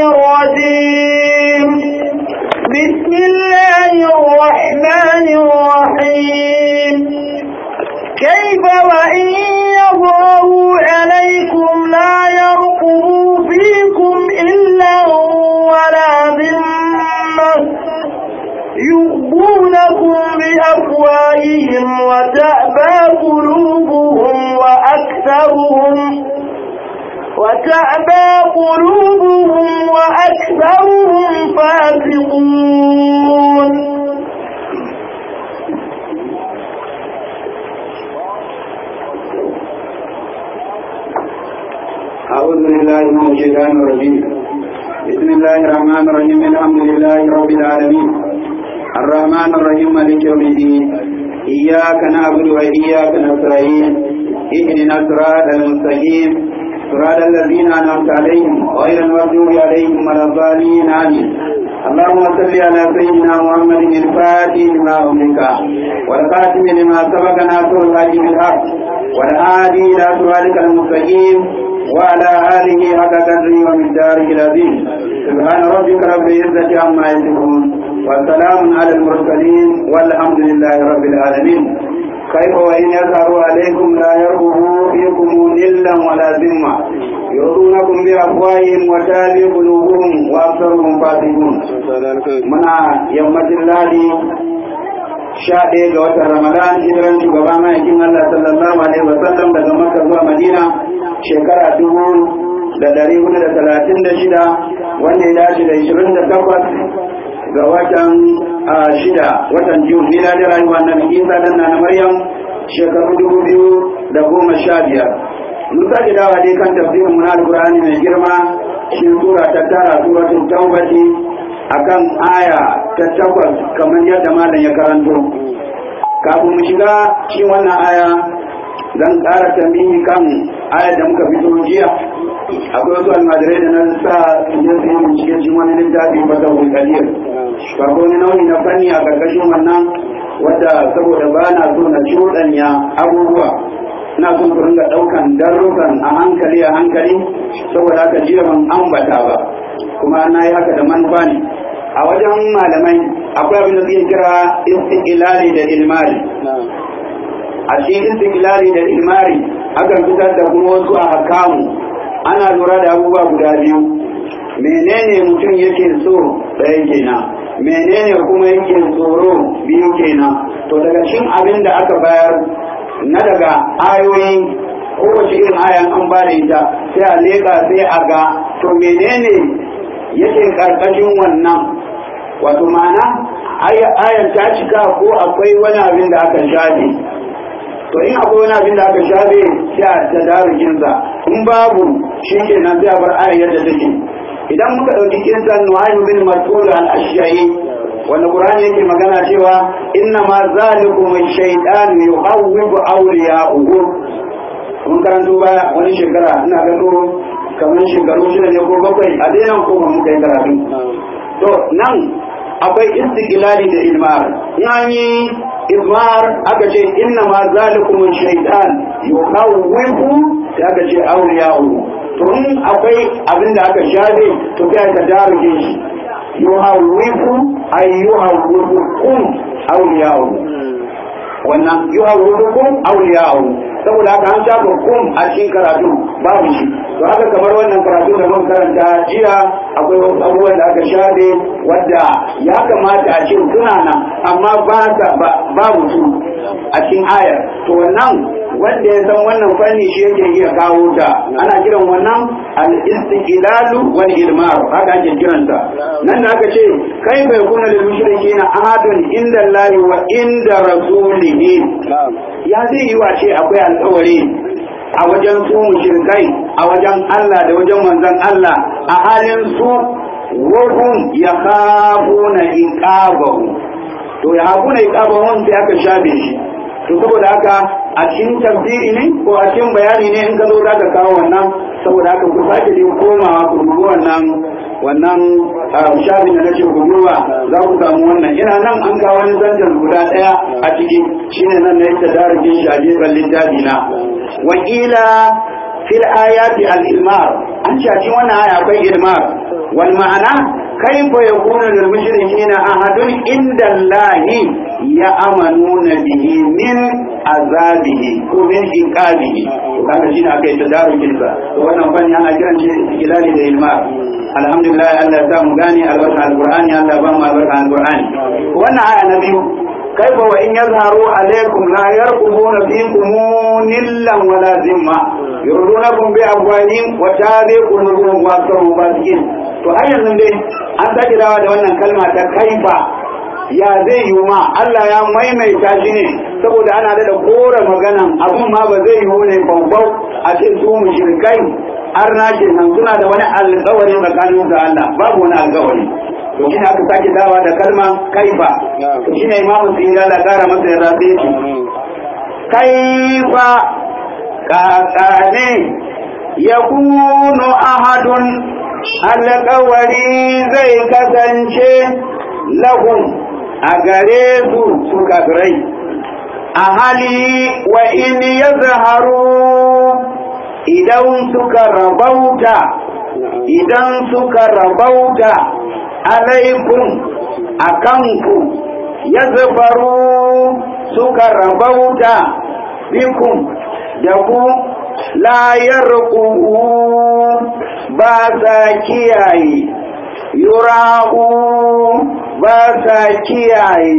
الرجيم بسم الله الرحمن الرحيم كيف وإن يظهروا عليكم لا يرقبوا فيكم إلا ولا ذمة يؤذونكم بأفواههم وتأبى قلوبهم وأكثرهم وتأبى قلوبهم وأكثرهم فاسقون أعوذ بالله من الشيطان الرجيم بسم الله الرحمن الرحيم الحمد لله رب العالمين الرحمن الرحيم مالك يوم الدين إياك نعبد وإياك نستعين اهدنا الصراط المستقيم صراط الذين أنعمت عليهم غير المغضوب عليهم ولا الضالين آمين اللهم صل على سيدنا محمد الفاتح لما أملك والخاتم لما سبق ناصر الحج بالحق والهادي إلى صراطك المستقيم وعلى آله حق قدره ومقداره العظيم سبحان ربك رب العزة عما يصفون وسلام على المرسلين والحمد لله رب العالمين كيف وإن يظهروا عليكم لا يرغبوا فيكم إلا ولا ذمة يرضونكم بأفواههم وتابي قلوبهم وأكثرهم فاسقون منا يوم الله sha ɗaya ga watan Ramadan hijiran shugaba ma'aikin Allah sallallahu alaihi wa sallam daga Makka zuwa Madina shekara dubu da ɗari hudu da talatin da shida wanda ya dace da ishirin da takwas ga watan shida watan Jun nila da rayuwa na Isa dan na Maryam shekaru dubu biyu da goma sha biyar. Mun sake dawa dai kan tafsirin mu na Alƙur'ani mai girma shi sura ta tara suratul Tawbati akan aya ta takwas kamar yadda malam ya karanto kafin mu shiga shi wannan aya zan ƙara tambayi kan aya da muka fito jiya akwai wasu almajirai da na sa su je su yi bincike cikin wani littafi ba ta hulkaliyar ba ko wani nau'i na fanni a ƙarƙashin wannan wadda saboda ba na so na cuɗanya abubuwa ina son ku ringa ɗaukan darussan a hankali a hankali saboda haka jiya ban ambata ba kuma na yi haka da manufa ne a wajen malamai akwai abin da suke kira istiqlali da ilmari a cikin istiqlali da ilmari akan fitar da kuma wasu a hakamu ana lura da abubuwa guda biyu menene mutum yake so ɗaya kenan menene kuma yake tsoro biyu kenan to daga cikin abin da aka bayar na daga ayoyi kowace irin ayan an ba da ita sai a leƙa sai a ga to menene yake karkashin wannan wato ma'ana ayan ta cika ko akwai wani abin da aka shafe to in akwai wani abin da aka shafe sai a ta darukinsa in babu shi ke nan sai a bar ayan yadda take idan muka ɗauki kinsan nuhaimu bin mas'ud al-ashyayi wanda qur'ani yake magana cewa inna ma zalikum ash-shaytan yuhawwibu awliya'uhu mun karanto baya wani shekara ina ga kamar shekaru shida ne ko bakwai a daina ko ba muka yi karatu to nan akwai istiqlali da ilmar in an yi ilmar aka ce inna ma zalikum shaytan yukhawwifu sai aka ce awliya'u to in akwai abin da aka shafe to kai ka daruje shi yuhawwifu ay yuhawwifukum awliya'u wannan yuhawwifukum awliya'u saboda haka an shafa kum a cikin karatu babu shi to haka kamar wannan karatu da mun karanta jiya akwai wasu abubuwan da aka shafe wadda ya kamata a ce suna nan amma ba babu su a cikin ayar to wannan wanda ya san wannan fanni shi yake iya kawo ta ana kiran wannan al-istiqlalu wal ilmar haka ake kiranta nan da aka ce kai bai kuna lil mushrikeena ahadun inda Allah wa inda rasulihi ya zai yi wa ce akwai alƙawari a wajen su mushrikai a wajen Allah da wajen manzon Allah a halin su wahum yakhafuna iqabahu to ya hakuna iqabahu sai aka shafe shi to saboda haka a cikin tafsiri ne ko a cikin bayani ne in ka zo za ka kawo wannan saboda haka ku sake dai komawa ku dubi wannan wannan shafin da nake ku duba za ku samu wannan ina nan an kawo wani zanjan guda daya a ciki shine nan na yadda darajin shi a gefen littafi na wakila fil ayati al ilmar an ce a cikin wannan aya akwai ilmar wal ma'ana kaifa yakunu lil mushrikeena ahadun inda allahi ya'manuna bihi min azabihi ko min iqabihi to kaga shine akai tadarukin sa to wannan fanni ana kiran shi ilali da ilma alhamdulillah Allah ya sa mu gane albarka alqur'ani Allah ya ba mu albarka alqur'ani wannan aya na biyu kaifa wa in yazharu alaikum la yarqubuna fikum nillan wala zimma yurdunakum bi abwahim wa tabi qulubuhum wa aktharuhum fasiqin to har yanzu dai an sake dawa da wannan kalma ta kaifa ya zai yi ma Allah ya maimaita shi ne saboda ana da kora maganan abun ma ba zai yi ne bambau a ce su mushrikai har na ce nan suna da wani alƙawari tsakanin da Allah babu wani alƙawari to shi aka sake dawa da kalma kaifa to shi ne imamu sun yi Allah kara masa yarda sai ce kaifa kakane yakunu ahadun alƙawari zai kasance lahum a gare su su kafirai a hali wa in ya zaharu idan suka rabauta idan suka rabauta alaikum a kanku ya zafaru suka rabauta bikum da ku layar ba sa kiyaye yura'u ba sa kiyaye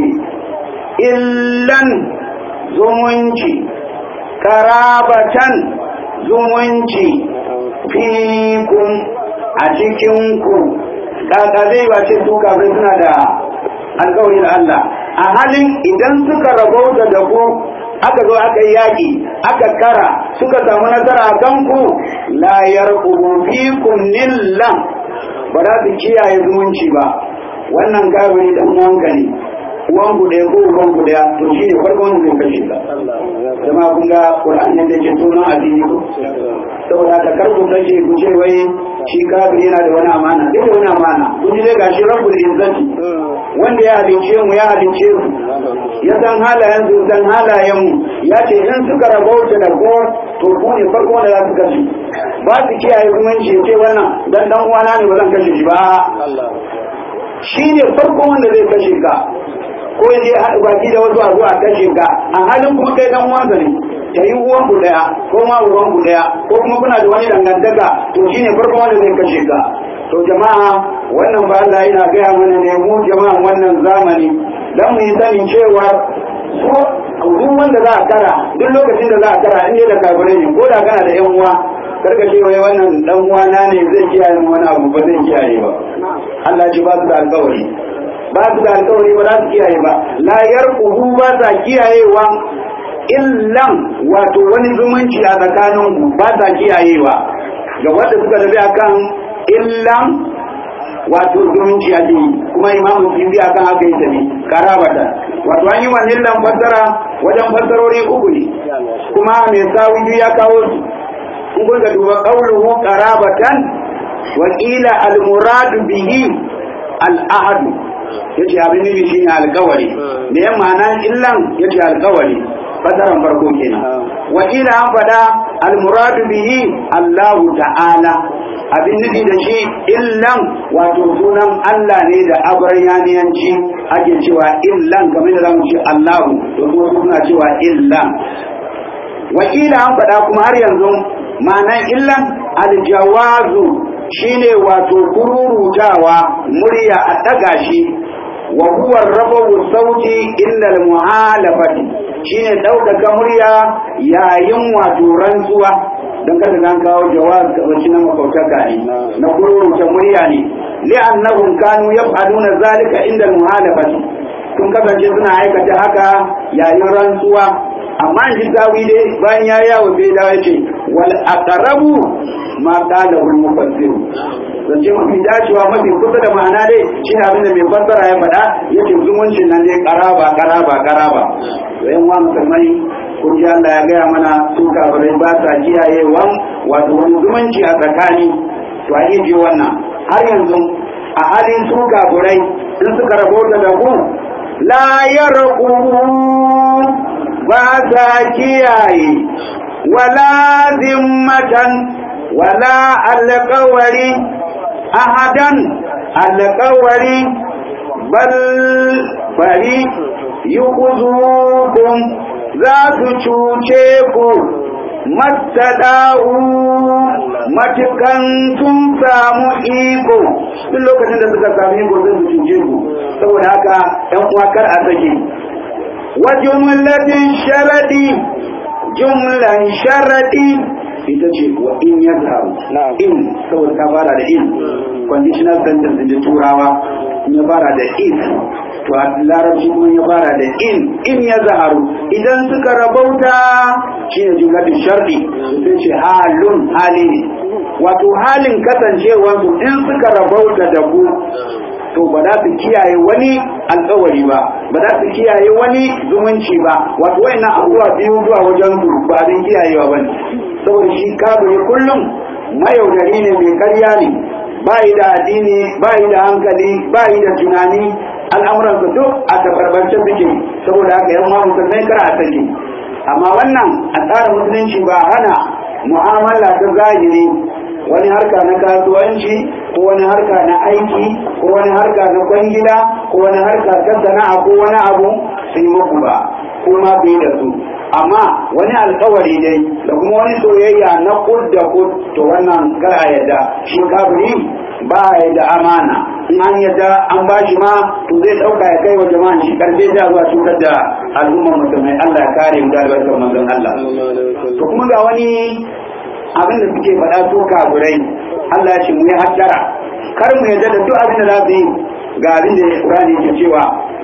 illan zumunci karabatan zumunci fikun a cikinku kaka zai wace su kafin suna da alkawarin Allah a halin idan suka rabauta da ku aka zo aka yi yaƙi aka kara suka samu nasara a kanku la yarqubu fikum nillan ba za su kiyaye zumunci ba wannan kafiri dan uwanka ne uwan ku ɗaya ko uwan ku ɗaya to shi ne farko wanda zai kashe ka jama'a kun ga qur'an ne da ke sunan addini ko saboda ka kar ku kashe ku ce wai shi kafiri yana da wani amana duk da wani amana kun ji dai gashi rabbul izzati wanda ya halince mu ya halince su ya san halayen su san halayen mu ya ce in suka rabauta da ko to ku ne farko wanda za su kashe ba su kiyaye zumunci ce wannan dan dan uwana ne ba zan kashe shi ba shi ne farko wanda zai kashe ka ko ya je haɗu baki da wasu a zuwa kashe ka a halin kuma kai dan uwansa ne ta yi uwan ku daya ko ma uwan ku daya ko kuma kuna da wani dangantaka to shi ne farko wanda zai kashe ka to jama'a wannan ba Allah yana gaya mana ne mu jama'an wannan zamani dan mu yi sanin cewa ko duk wanda za a kara duk lokacin da za a kara in da kafirai ne ko da kana da yan uwa karka ce wai wannan dan uwana ne zai kiyaye wani abu ba zai kiyaye ba Allah ji ba su da alƙawari ba su da alƙawari ba za su kiyaye ba la yarqubu ba sa kiyayewa illan wato wani zumunci a tsakanin ku ba sa kiyayewa ga wanda suka tafi akan illan wato zumunci a jini kuma imamu sun bi akan haka yi tafi karabata wato an yi wa illan fassara wajen fassarori uku ne kuma mai sawi ya kawo su in kun ga duba qawluhu qarabatan wa qila al murad bihi al ahad yace abin nufi shine alkawari da yan ma'ana illan yace alkawari fasaran farko kenan wa qila an fada al murad bihi Allah ta'ala abin nufi da shi illan wato sunan Allah ne da abaryaniyanci ake cewa illan kamar da zamu ce Allah to kuma suna cewa illan wakila an faɗa kuma har yanzu ma'anan illan aljawazu shine wato kururutawa murya a ɗaga shi wa huwa rabu sauti inda muhalafati shine ɗaukaka murya yayin wato rantsuwa don kada zan kawo jawaz ga wacce na makautaka ne na kururuta murya ne li'annahum kanu yaf'aluna zalika inda muhalafati sun kasance suna aikata haka yayin rantsuwa amma in ji tawi dai bayan ya yawo sai dawo ce wal aqrabu ma qala al mufassir zance mafi dacewa mafi kusa da ma'ana dai shi ne abin da mai fassara ya faɗa yace zumuncin nan dai karaba karaba karaba to yan wa musulmai kun ji Allah ya gaya mana su kafirai ba sa kiyayewa wato wani zumunci a tsakani to a ji wannan har yanzu a halin su kafirai in suka rabota da ku la yarqubun ba sa kiyaye wala zimmatan wala alƙawari ahadan alƙawari bal bari yukuzukum za su cuce ku mattada'u matukan sun samu iko duk lokacin da suka samu iko zai su cuce ku saboda haka ɗan uwa kar a sake wa jumlatin sharadi jumlan sharadi ita ce wa in ya zaru in saboda ta fara da in conditional sentence da turawa in ya fara da in to a larabci kuma ya fara da in in ya zaharu idan suka rabauta shi ne jumlatin shardi sai ce halun hali ne wato halin kasancewarsu in suka rabauta da ku to ba za su kiyaye wani alkawari ba ba za su kiyaye wani zumunci ba wato wayannan abubuwa biyu zuwa wajen su ba abin kiyayewa ba ne saboda shi kafiri kullum mayaudari ne mai karya ne ba yi da addini ba yi da hankali ba yi da tunani al'amuransa duk a tabarbance suke saboda haka yan ma musulmai kar a sake amma wannan a tsarin musulunci ba hana mu'amala ta zahiri wani harka na kasuwanci ko wani harka na aiki ko wani harka na kwangila ko wani harka ta sana'a ko wani abu sun muku ba kuma bai da su amma wani alkawari dai da kuma wani soyayya na kud da kud to wannan kar a yadda shi kafiri ba ya da amana in an yadda an ba shi ma to zai dauka ya kai wa jama'a shi karfe da zuwa cutar da al'ummar musulmai Allah ya kare mu da albarkar manzon Allah to kuma ga wani abin da suke faɗa su kafirai Allah ya ce mu yi hattara kar mu yadda da duk abin da za su yi ga abin da Qur'ani ke cewa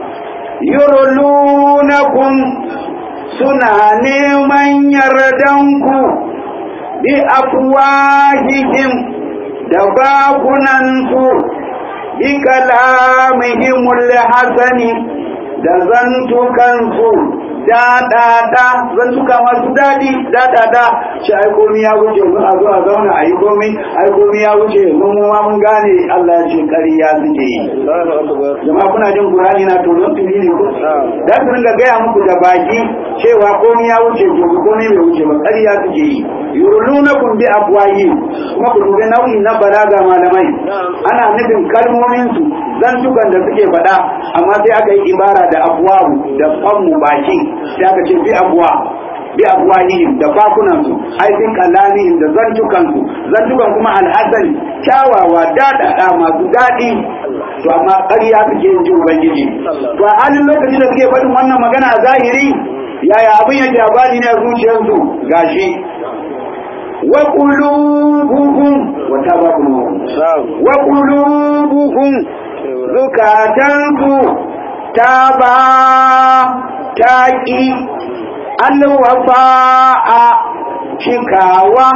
yurlunakum suna neman yardanku bi afwahihim da bakunansu bi kalamihimul hasani da zantukansu daɗaɗa zantuka masu daɗi daɗaɗa shi ai komi ya wuce mun a zo a zauna a yi komi ai komi ya wuce mun mu ma mun gane Allah ya ce ƙarya suke yi jama'a kuna jin Qur'ani na tonon tuni ne ko da su ringa gaya muku da baki cewa komi ya wuce ko komi bai wuce ba ƙarya suke yi yurlunakum bi afwahi kuma ku dubi nau'i na balaga malamai ana nufin kalmomin su zantukan da suke faɗa amma sai aka yi ibara da afwahu da fammu baki sai aka ce bi afwa bi afwahihim da bakunan su ai bin kalamihim da zantukan su zantukan kuma alhasani kyawawa daɗaɗa masu daɗi to amma ƙarya suke yin jin ubangiji to a halin lokacin da suke faɗin wannan magana a zahiri yaya abin yake a bani ne a zuciyarsu gashi wa qulubuhum wa tabakuhum wa qulubuhum zukatansu taba taqi alwafa'a cikawa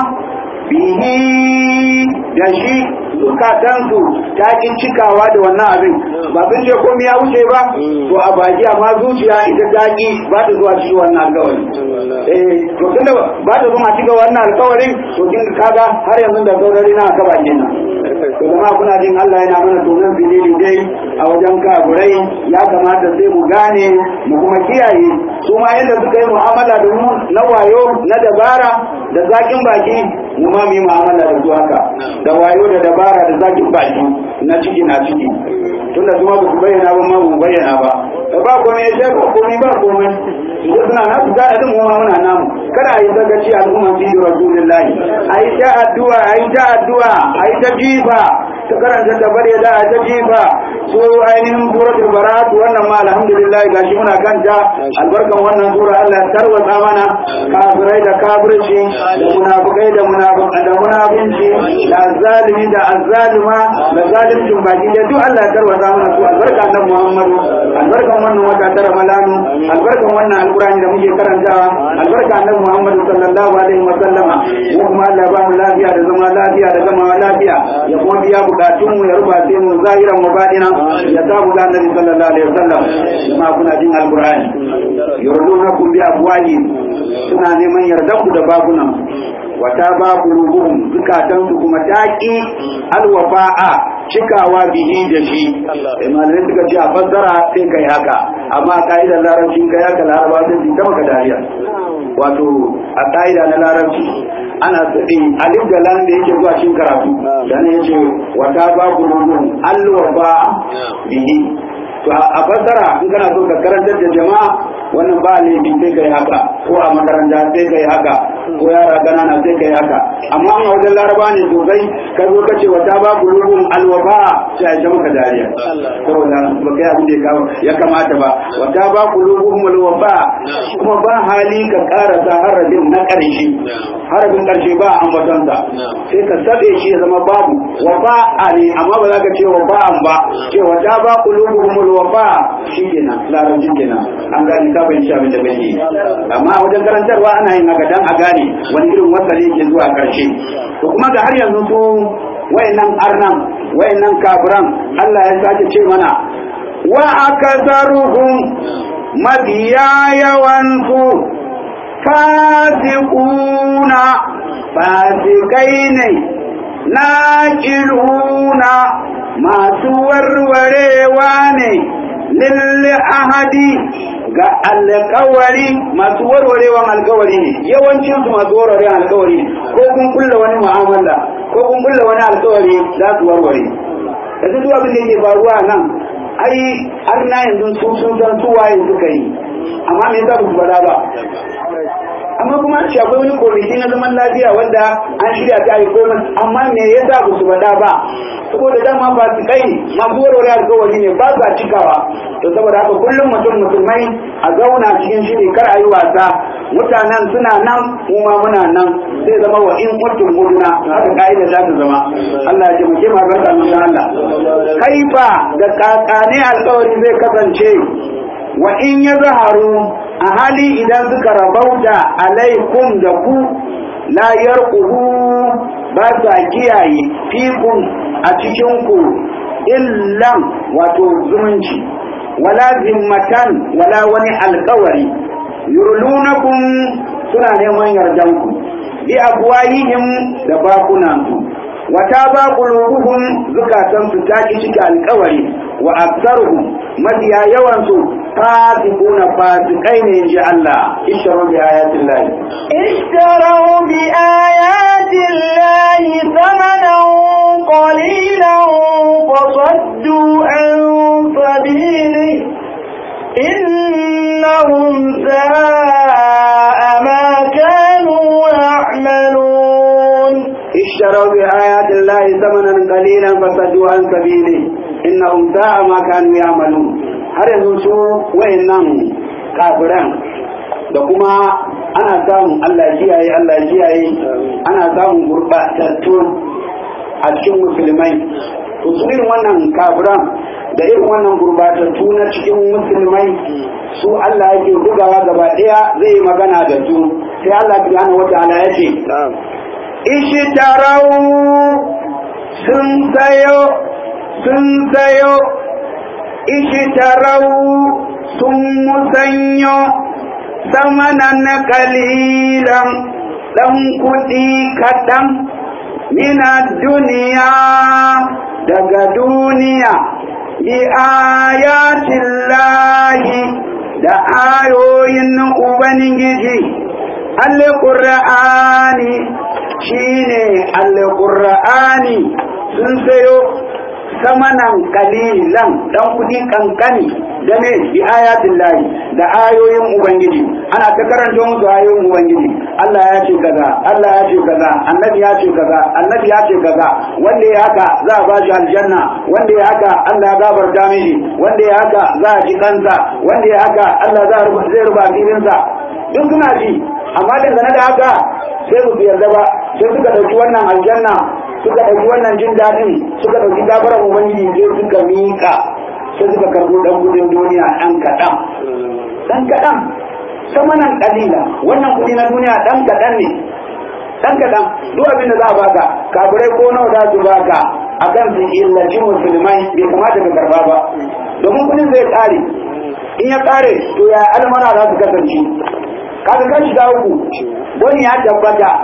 bihi da shi zukatansu ta kin cikawa da wannan abin ba sun ce komai ya wuce ba to a baki amma zuciya ita ta ki ba ta zuwa cikin wannan alkawari eh to tunda ba ta zuwa cikin wannan alkawarin to kin kaga har yanzu da saurari na ka bakin nan to zama kuna jin Allah yana mana tonon filili dai a wajen kaburai ya kamata sai mu gane mu kuma kiyaye su ma yadda suka yi mu'amala da mu na wayo na dabara da zakin baki mu ma mu yi mu'amala da su haka da wayo da dabara da zakin baki na ciki na ciki tunda su ma ba su bayyana ba ma mu bayyana ba da ba komai ya ce ba komai ba komai su suna na su gada din mu ma muna namu kada a yi sakaci al'umma fi rasulillahi a yi ta addu'a a yi ta addu'a a yi ta jifa ta karanta da bare da a ta jifa su ainihin suratul barat wannan ma alhamdulillah gashi muna kanta albarkan wannan sura Allah ya tarwatsa mana kafirai da kafirci da munafikai da munafiqai da munafinci da azzalimi da azzalima da zalimcin baki da duk Allah ya tarwatsa mana su albarkan nan Muhammadu albarkan wannan wata ta Ramadanu albarkan wannan alqur'ani da muke karantawa albarkan nan Muhammadu sallallahu alaihi wa sallama mu kuma Allah ba mu lafiya da zama lafiya da zama lafiya ya kuma biya bukatun mu ya ruba sai mu zahiran mu badina ya sa mu ga annabi sallallahu alaihi wa sallam kuma kuna jin alqur'ani yurdunakum bi afwahi suna neman yardan ku da babunan wata ba qulubuhum zukatan su kuma taqi alwafa'a cikawa bihi da shi malamai suka ce a fassara sai kai haka amma a ka'idar larabci kai haka laraba sun ji ta maka dariya wato a ka'ida na larabci ana tsaye alif da lam da yake zuwa cikin karatu dan yace wata ba gururun alwa ba bihi to a fassara in kana so ka karantar da jama'a wannan ba laifi sai kai haka ko a makaranta sai kai haka ko yara ganana sai kai haka amma a wajen laraba ne sosai ka zo ka ce wata ba gururun alwafa sai a maka dariya saboda ba kai abin da ya kamata ba wata ba gururun alwafa kuma ba hali ka karasa harabin na ƙarshe harabin ƙarshe ba ambatonsa sai ka sabe shi ya zama babu wafa ne amma ba za ka ce wafa'an ba ce wata ba gururun alwafa shi kenan larabci kenan an gani ka fahimci abin da bai yi amma wajen karantarwa ana yin haka dan a gane wani irin wasali ke zuwa karshe to kuma ga har yanzu su wayannan arnan wayannan kafiran Allah ya sake ce mana wa akasaruhum mabiya yawan su fasiquna fasikai ne naqiluna masu warwarewa ne lil ahadi ga alkawari masu warwarewan alkawari ne yawancin su masu warwarewan alkawari ko kun kulla wani mu'amala ko kun kulla wani alkawari za su warware da duk abin da yake faruwa nan ai har na yanzu su sun san su waye suka yi amma me yasa su faɗa ba amma kuma shi akwai wani komiti na zaman lafiya wanda an shirya ta yi komai amma me yasa ba su faɗa ba saboda dama ba su kai masu warware alkawari ne ba sa cikawa to saboda haka kullum mutum musulmai a zauna cikin shiri kar a yi wasa mutanen suna nan kuma muna nan zai zama wa in kuntum muduna haka ka'ida za ta zama Allah ya taimake mu barka mu Allah kaifa da kakane alkawari zai kasance wa in ya zaharu a hali idan suka rabauta alaikum da ku la yarqubu ba sa kiyaye fikun a cikinku illan wato zumunci wala zimmatan wala wani alkawari yurlunakum suna neman yardanku bi afwahihim da bakunansu wata ba qulubuhum zukatansu ta ki cika alkawari wa aktsaruhum mafiya yawansu fasiquna fasikai ne inji Allah ishtaru bi ayatin lahi اشتروا بآيات الله ثمنا قليلا فصدوا عن سبيله إنهم ساء ما كانوا يعملون اشتروا بآيات الله ثمنا قليلا فصدوا عن سبيله إنهم ساء ما كانوا يعملون har yanzu su wayannan kafiran da kuma ana samun Allah kiyaye Allah kiyaye ana samun gurbatattu a cikin musulmai to su irin wannan kafiran da irin wannan gurbatattu na cikin musulmai su Allah yake bugawa gaba daya zai yi magana da su sai Allah subhanahu wataala ya ce ishtarau sun sayo sun sayo ishtarau sun musanyo samanan kalilan ɗan kuɗi kaɗan mina duniya daga duniya bi ayatin lahi da ayoyin ubangiji alƙur'ani shine alƙur'ani sun sayo samanan kalilan dan kudi kankani da ne bi ayatin lahi da ayoyin ubangiji ana ta karanta musu ayoyin ubangiji Allah ya ce kaza Allah ya ce kaza annabi ya ce kaza annabi ya ce kaza wanda ya haka za a bashi aljanna wanda ya haka Allah ya gafarta mishi wanda ya haka za a ji kansa wanda ya haka Allah za a zai ruba filinsa duk suna ji amma dangane da haka sai su yarda ba sai suka dauki wannan aljanna suka ɗauki wannan jin daɗin suka ɗauki gafarar ubangiji sai suka miƙa sai suka karɓo ɗan gudun duniya ɗan kaɗan ɗan kaɗan samanan ƙalila wannan kuɗi na duniya ɗan kaɗan ne ɗan kaɗan duk abin da za a baka kafirai ko nawa za su baka a kan su illaci musulmai bai kamata ka karɓa ba domin kuɗin zai ƙare in ya ƙare to ya almara za su kasance kaga kan shiga uku wani ya tabbata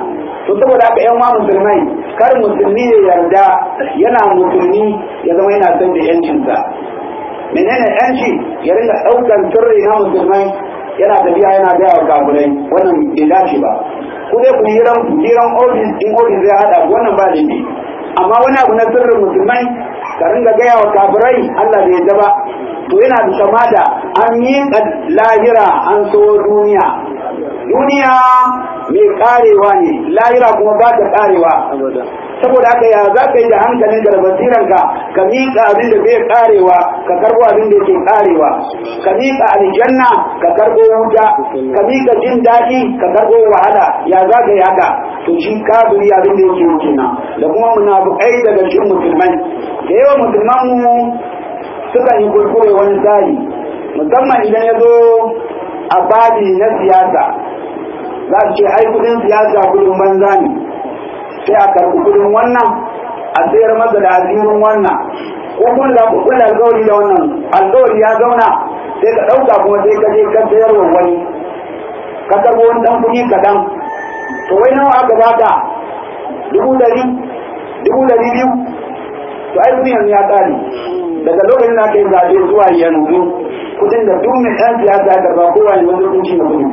to saboda haka yan wa musulmai kar musulmi ya yarda yana musulmi ya zama yana son da yancinsa menene yanci ya ringa ɗaukar sirri na musulmai yana tafiya yana gaya wa kafirai wannan bai dace ba ku dai ku hiran hiran ofis in ofis zai hada wannan ba laifi amma wani abu na sirrin musulmai ka ringa gaya wa kafirai Allah bai yarda ba to yana da kama da an yi lahira an so duniya duniya mai karewa ne lahira kuma ba ta karewa saboda haka ya za ka yi da hankalin da basiranka ka miƙa abin da bai karewa ka karbo abin da yake karewa ka miƙa aljanna ka karbo wuta ka miƙa jin daɗi ka karbo wahala ya za ka yi haka to shi kafiri abin da yake yi kenan da kuma munafukai daga cikin musulmai da yawa musulman mu suka yi kurkure wani tsari musamman idan ya zo a babi na siyasa za su ce ai kudin siyasa kudin banza ne sai a karɓi kudin wannan a sayar masa da asirin wannan ko kun da ku kula alƙawari da wannan alƙawari ya zauna sai ka ɗauka kuma sai ka je ka sayar wa wani ka karɓo wani ɗan kuɗi kaɗan to wai nawa aka baka dubu ɗari dubu ɗari biyu to ai duniyan ya ƙare daga lokacin da aka yi zaɓe zuwa yanzu kudin da duk mai ɗan siyasa ya karɓa kowa ne wanda sun cinye kudin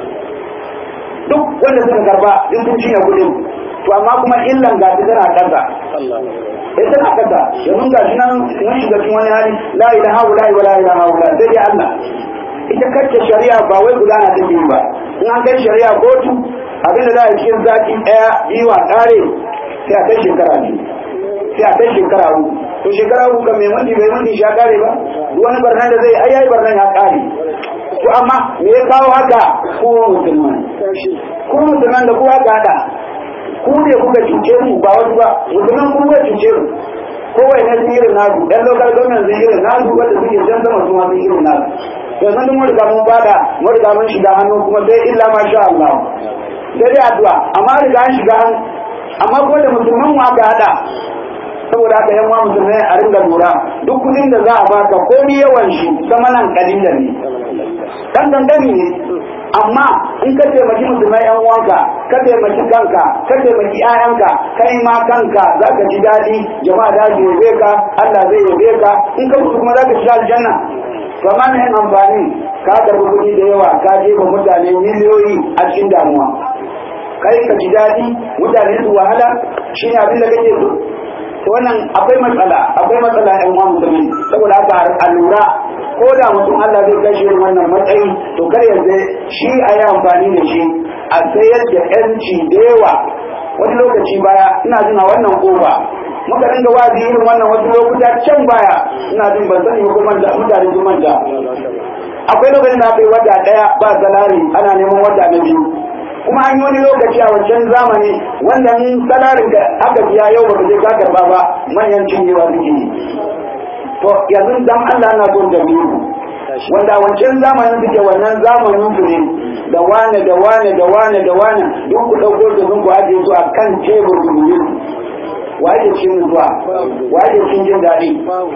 duk wanda suka karɓa duk sun cinye kudin to amma kuma illan gashi tana ƙasa eh tana ƙasa yanzu gashi nan mun shiga cikin wani hali la ilaha illa wa la ilaha illa sai dai Allah ita kacce shari'a ba wai gudana take yi ba in an kai shari'a kotu abinda za a cikin zaki ɗaya biyu a ƙare sai a kai shekara biyu sai a kai shekara uku to shekara uku kan mai mundi bai mundi sha kare ba wani barnan da zai ai ai barnan ya kare to amma me ya kawo haka ko musulman ko musulman da kowa ka hada ku ne kuka cuce mu ba wasu ba musulman kun kuka cuce mu kowai na sun irin nasu ɗan lokal gwamnan sun irin nasu wanda suke jan sama su ma sun irin nasu yanzu duk mun riga mun bada mun riga mun shiga hannu kuma sai illa ma sha Allah sai dai addu'a amma riga an shiga hannu amma ko da musulman mu aka hada saboda haka yan musulmai a ringa lura duk kudin da za a baka ko ni yawan shi sama nan kalilan ne dan gangami ne amma in ka taimaki musulmai yan uwanka ka taimaki kanka ka taimaki ƴaƴanka kai ma kanka za ka ji daɗi jama'a da su yabe ka Allah zai yabe ka in ka mutu kuma za ka shiga aljanna to amma ne amfani ka karɓi kuɗi da yawa ka jefa mutane miliyoyi a cikin damuwa kai ka ji daɗi mutane su wahala shi ne abin da kake so to wannan akwai matsala akwai matsala ɗan uwan musulmi saboda haka a lura ko da mutum Allah zai kai shi wannan matsayi to kar ya zai shi a yi amfani da shi a sayar da yanci da yawa wani lokaci baya ina jin a wannan kofa muka dinga wazi irin wannan wasu lokuta can baya ina jin ban sani ko manta mutane sun manta akwai lokacin da aka yi wata ɗaya ba salari ana neman wata na biyu kuma an yi wani lokaci a wancan zamani wanda in salarin ka aka biya yau baka je ka karba ba manyan cinyewa suke yi to yanzu dan Allah na son da biyu wanda a wancan zamanin suke wannan zamanin su ne da wane da wane da wane da wane duk ku dauko su sun ku ajiye su a kan tebur ku yi wa ake cin zuwa wa ake cin jin daɗi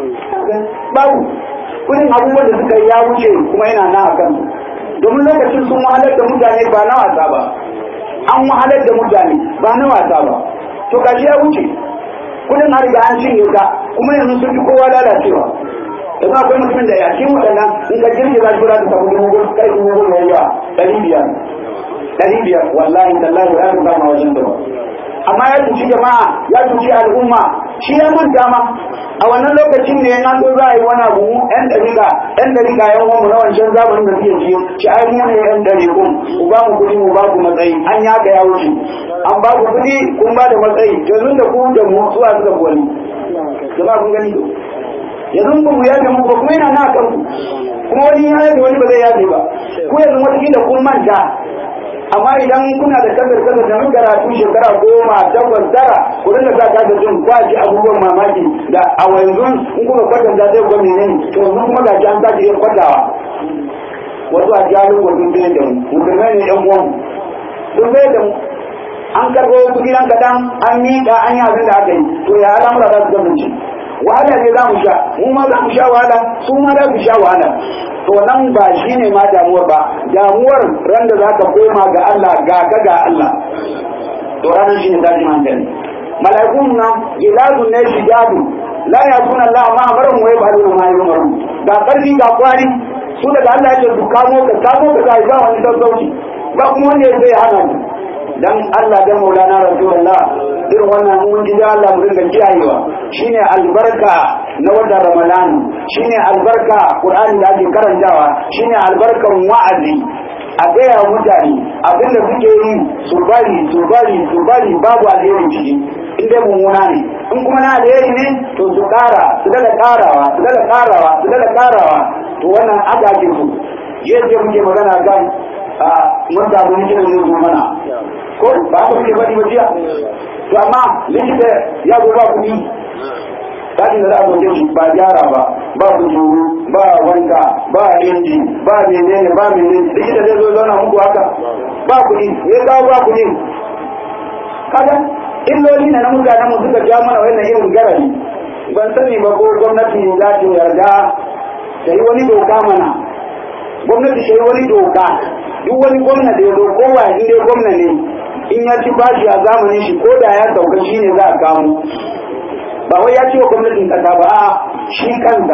babu kudin abubuwan da suka yi ya wuce kuma yana nan a kansu domin lokacin sun wahalar da mutane ba na wasa ba an wahalar da mutane ba na wasa ba to gashi ya wuce kudin har riga an cinye ka kuma yanzu sun fi kowa lalacewa yanzu akwai mutumin da yakin waɗannan in ka jirgi za su ta samu dubu kai dubu gudu mai yawa ɗari biyar ɗari biyar wallahi tallahi ya fi kama wajen da amma ya cuci jama'a ya cuci al'umma shi ya manta ma a wannan lokacin ne an zo za a yi wani abu mu yan dariƙa yan dariƙa yan uwanmu na wancan zamanin da suke ciyo ci ai mu ne yan dariƙun ku ba mu kuɗi mu ba ku matsayi an yaka ya wuce an ba ku kuɗi kun ba da matsayi yanzu da ku da mu zuwa suka wani jama'a kun gani yanzu ba mu yafe muku ba kuma yana na kan kuma wani ya yafe wani ba zai yafe ba ku yanzu wata kun manta amma idan kuna da kasar kasar da mun karatu shekara goma takwas tara ku rinka sa ka da jin kwaji abubuwan mamaki da a yanzu in kuka kwatanta zai ga menene to yanzu kuma ga an sake yin kwatawa wasu a jalo ko sun bai da mu musulmai ne yan uwan sun bai da mu an karɓo kuɗi nan kaɗan an miƙa an yi abin da aka yi to ya al'amura za su kasance wahala ne za mu sha mu ma za mu sha wahala su ma za su sha wahala to nan ba shi ne ma damuwar ba damuwar ran da za ka koma ga Allah ga ka ga Allah to ranar shi ne tashin hankali mala'ikun nan gilazun ne shidadu la ya suna Allah ma amarin wai ba da ma yi umaru ga karfi ga kwari su daga Allah ya ce su kamo ka kamo ka ga ba wani sassauci ba kuma wanda ya zai hana ni dan Allah dan Maulana Rasulullah irin wannan mun ji Allah mu dinga kiyayewa shine albarka na wanda Ramadan shine albarka Qur'ani da ake karantawa shine albarkan wa'azi a gaya wa mutane abinda suke yi su bari su bari su bari babu alheri ciki in dai mummuna ne in kuma na alheri ne to su kara su daga karawa su daga karawa su daga karawa to wannan aka ake su yadda muke magana kan mun samu likitan ne zo mana ko ba ku ke bari ba jiya to amma likita ya zo ba kuɗi Sashin da za a zoce shi ba gyara ba, ba kujuru, ba wanka, ba inji, ba menene, ba menene, likita zai zo zauna muku haka, ba kuɗi, ya kawo ba kuɗi. Kaga, illoli na na mutanen mu suka ja mana wannan irin garari. Ban sani ba ko gwamnati za ta yarda ta yi wani doka mana. Gwamnati ta yi wani doka, duk wani gwamna da ya zo kowa in dai gwamna ne, in ya ci bashi a zamanin shi ko da ya sauka shi ne za a kamo. ba wai ya ce wa gwamnatin kasa ba shi kansa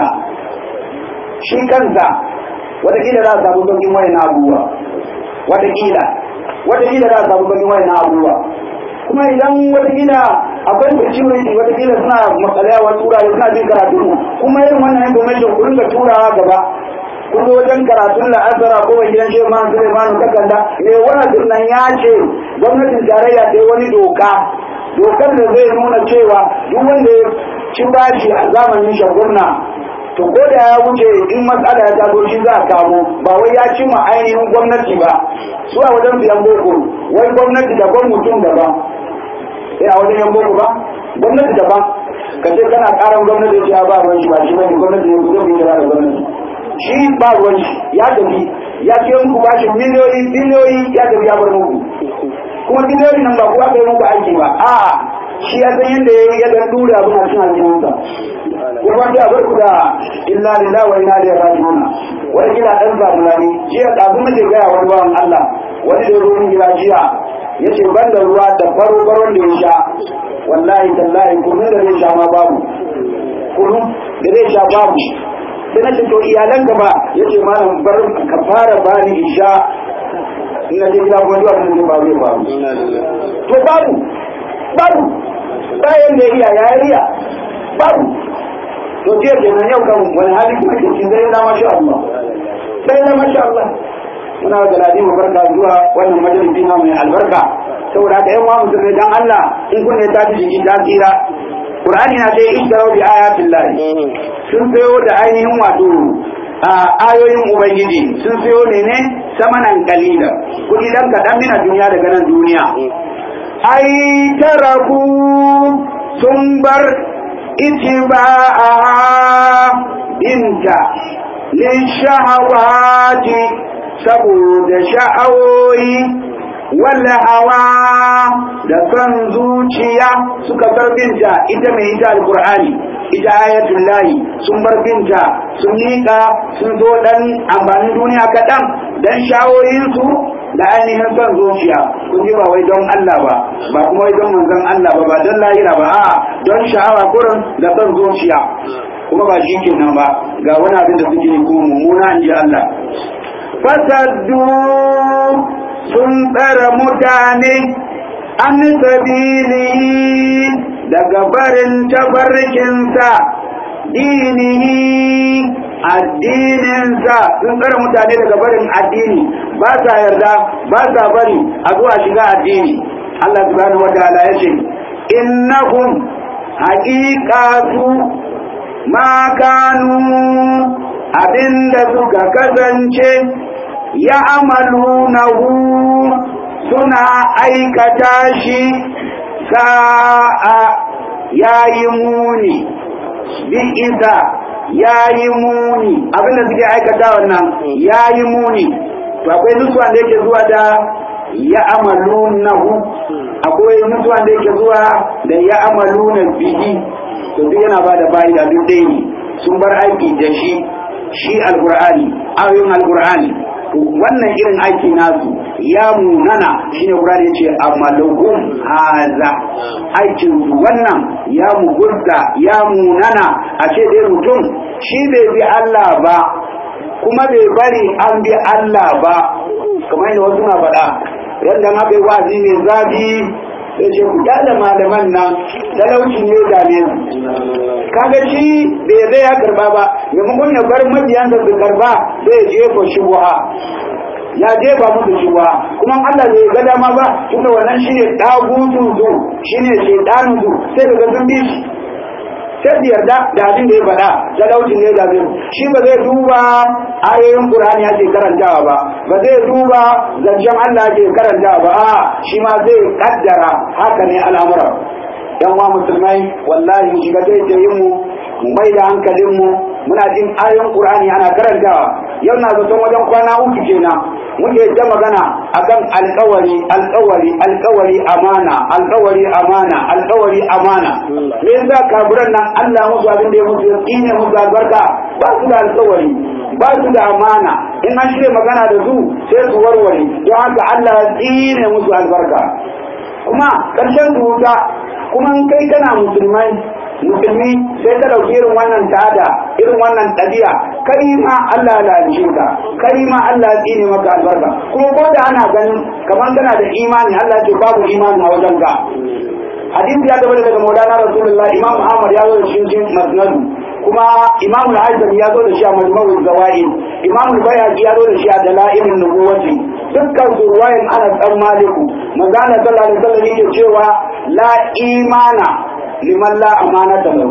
shi kansa watakila za a samu sauƙin wayan abubuwa watakila watakila za a samu sauƙin wayan abubuwa kuma idan watakila akwai security watakila suna matsalayawa turawa suna jin karatu kuma irin wannan information ku ringa turawa gaba kun zo wajen karatun la'asara ko wani gidan shehu man suleiman kakanda me wani nan ya ce gwamnatin tarayya ta yi wani doka dokar da zai nuna cewa duk wanda ya ci bashi a zamanin shagurna to ko da ya wuce in matsala ya taso shi za a kamo ba wai ya ci ma ainihin gwamnati ba su a wajen biyan boko wai gwamnati daban mutum daban sai a wajen yan boko ba gwamnati daban ka ce kana karan gwamnati ya ba ruwan shi ba shi bane gwamnati ne ku zo ku da gwamnati shi ba ruwan shi ya tafi ya ce muku bashin miliyoyi biliyoyi ya tafi ya bar muku kuma biliyoyi nan ba ku aka yi muku aiki ba a shi ya san yadda ya yi ya dan dure abin a cikin aljihunsa kuma ta bar ku da illa lillahi wa inna ilaihi raji'un wani kila dan zamani jiya kafin muke gaya wani bawan Allah wani da ruwan gida jiya ya ce ban da ruwa da faro faron da ya sha wallahi tallahi kunun da zai sha ma babu kunun da zai sha babu sai na ce to iyalan ka ba ya ce malam bar ka fara bani isha ina je gida kuma zuwa sun ba zai babu to babu babu bayan da iya ya iya babu to jiya kenan yau kan wani hali kuma ke cikin zai na masha Allah sai na masha Allah muna da ladi mu barka zuwa wannan majalisi na mai albarka saboda haka yan uwa musulmai dan Allah in kun ne tafi jiki ta tsira Qur'ani na dai ishtaraw bi ayatin lahi sun sayo da ainihin wato a ayoyin ubangiji sun sayo ne ne samanan kalila kudi dan kadan mina duniya daga nan duniya ai taraku sun bar itiba'a binta lishahawati saboda sha'awoyi wala hawa da son zuciya suka bar binta ita mai ita alkur'ani ita ayatul lahi sun bar binta sun miƙa sun zo dan amfanin duniya kaɗan dan shawoyinsu da ainihin son zuciya kun ji ba wai don Allah ba ba kuma wai don manzon Allah ba ba don lahira ba a don sha'awa kurin da son zuciya kuma ba shi kenan ba ga wani abin da suke yi kuma mummuna in ji Allah fasaddu sun tsara mutane an sabili daga barin tabarkinsa dinihi addininsa sun tsara mutane daga barin addini ba sa yarda ba sa bari a zuwa shiga addini Allah subhanahu wa ta'ala ya ce innahum haqiqatu ma kanu abinda suka kasance ya amalunahu suna aikata shi sa'a yayi muni bi isa yayi muni abinda suke aikata wannan yayi muni to akwai nusuwan da yake zuwa da ya amalunahu akwai nusuwan da yake zuwa da ya amaluna bihi to duk yana ba da bayi da duk dai ne sun bar aiki da shi shi alqur'ani ayoyin alqur'ani to wannan irin aiki nasu ya munana shine Qur'ani yace amalahum haza aikin wannan ya mugurta ya munana a ce dai mutum shi bai bi Allah ba kuma bai bari an bi Allah ba kamar yadda wasu na faɗa yadda ma bai wazi ne zafi sai ce ku kyale malaman nan talauci ne da ne kaga shi bai zai ya karba ba maimakon ya bar mabiyansa su karba sai ya jefa shubuha ya jefa musu shubuha kuma Allah bai ga dama ba tunda wannan shine dagutu su shine shaytanu su sai daga sun bi shi sai su yarda da abin da ya faɗa talaucin ne da zai shi ba zai duba ayoyin Qur'ani ake karantawa ba ba zai duba zancen Allah ake karantawa ba a shi ma zai kaddara haka ne al'amura yan wa musulmai wallahi mu shiga taitayin mu mu mai da hankalin mu muna jin ayoyin Qur'ani ana karantawa yau na zaton wajen kwana uku kenan muke ta magana akan alkawari alkawari alkawari amana alkawari amana alkawari amana me yasa kafiran nan Allah musu abin da ya musu ne musu albarka ba su da alkawari ba su da amana in an shirya magana da su sai su warware don haka Allah ya tsine musu albarka kuma karshen su wuta kuma in kai kana musulmai musulmi sai ka dauki irin wannan tada irin wannan ɗabi'a kai ma Allah ya lalace ka kai ma Allah ya tsine maka albarka kuma ko da ana ganin kamar kana da imani Allah ce babu imani a wajen ka hadisi ya tabbata daga Maulana Rasulullah Imam Ahmad ya zo da shi cikin Musnad kuma Imam Al-Hasan ya zo da shi a Majmu'ul Zawaid Imam Al-Bayhaqi ya zo da shi a Dalailun Nubuwati dukkan su ruwayan Anas dan Maliku manzo Allah sallallahu alaihi wasallam yake cewa la imana liman la amanata lahu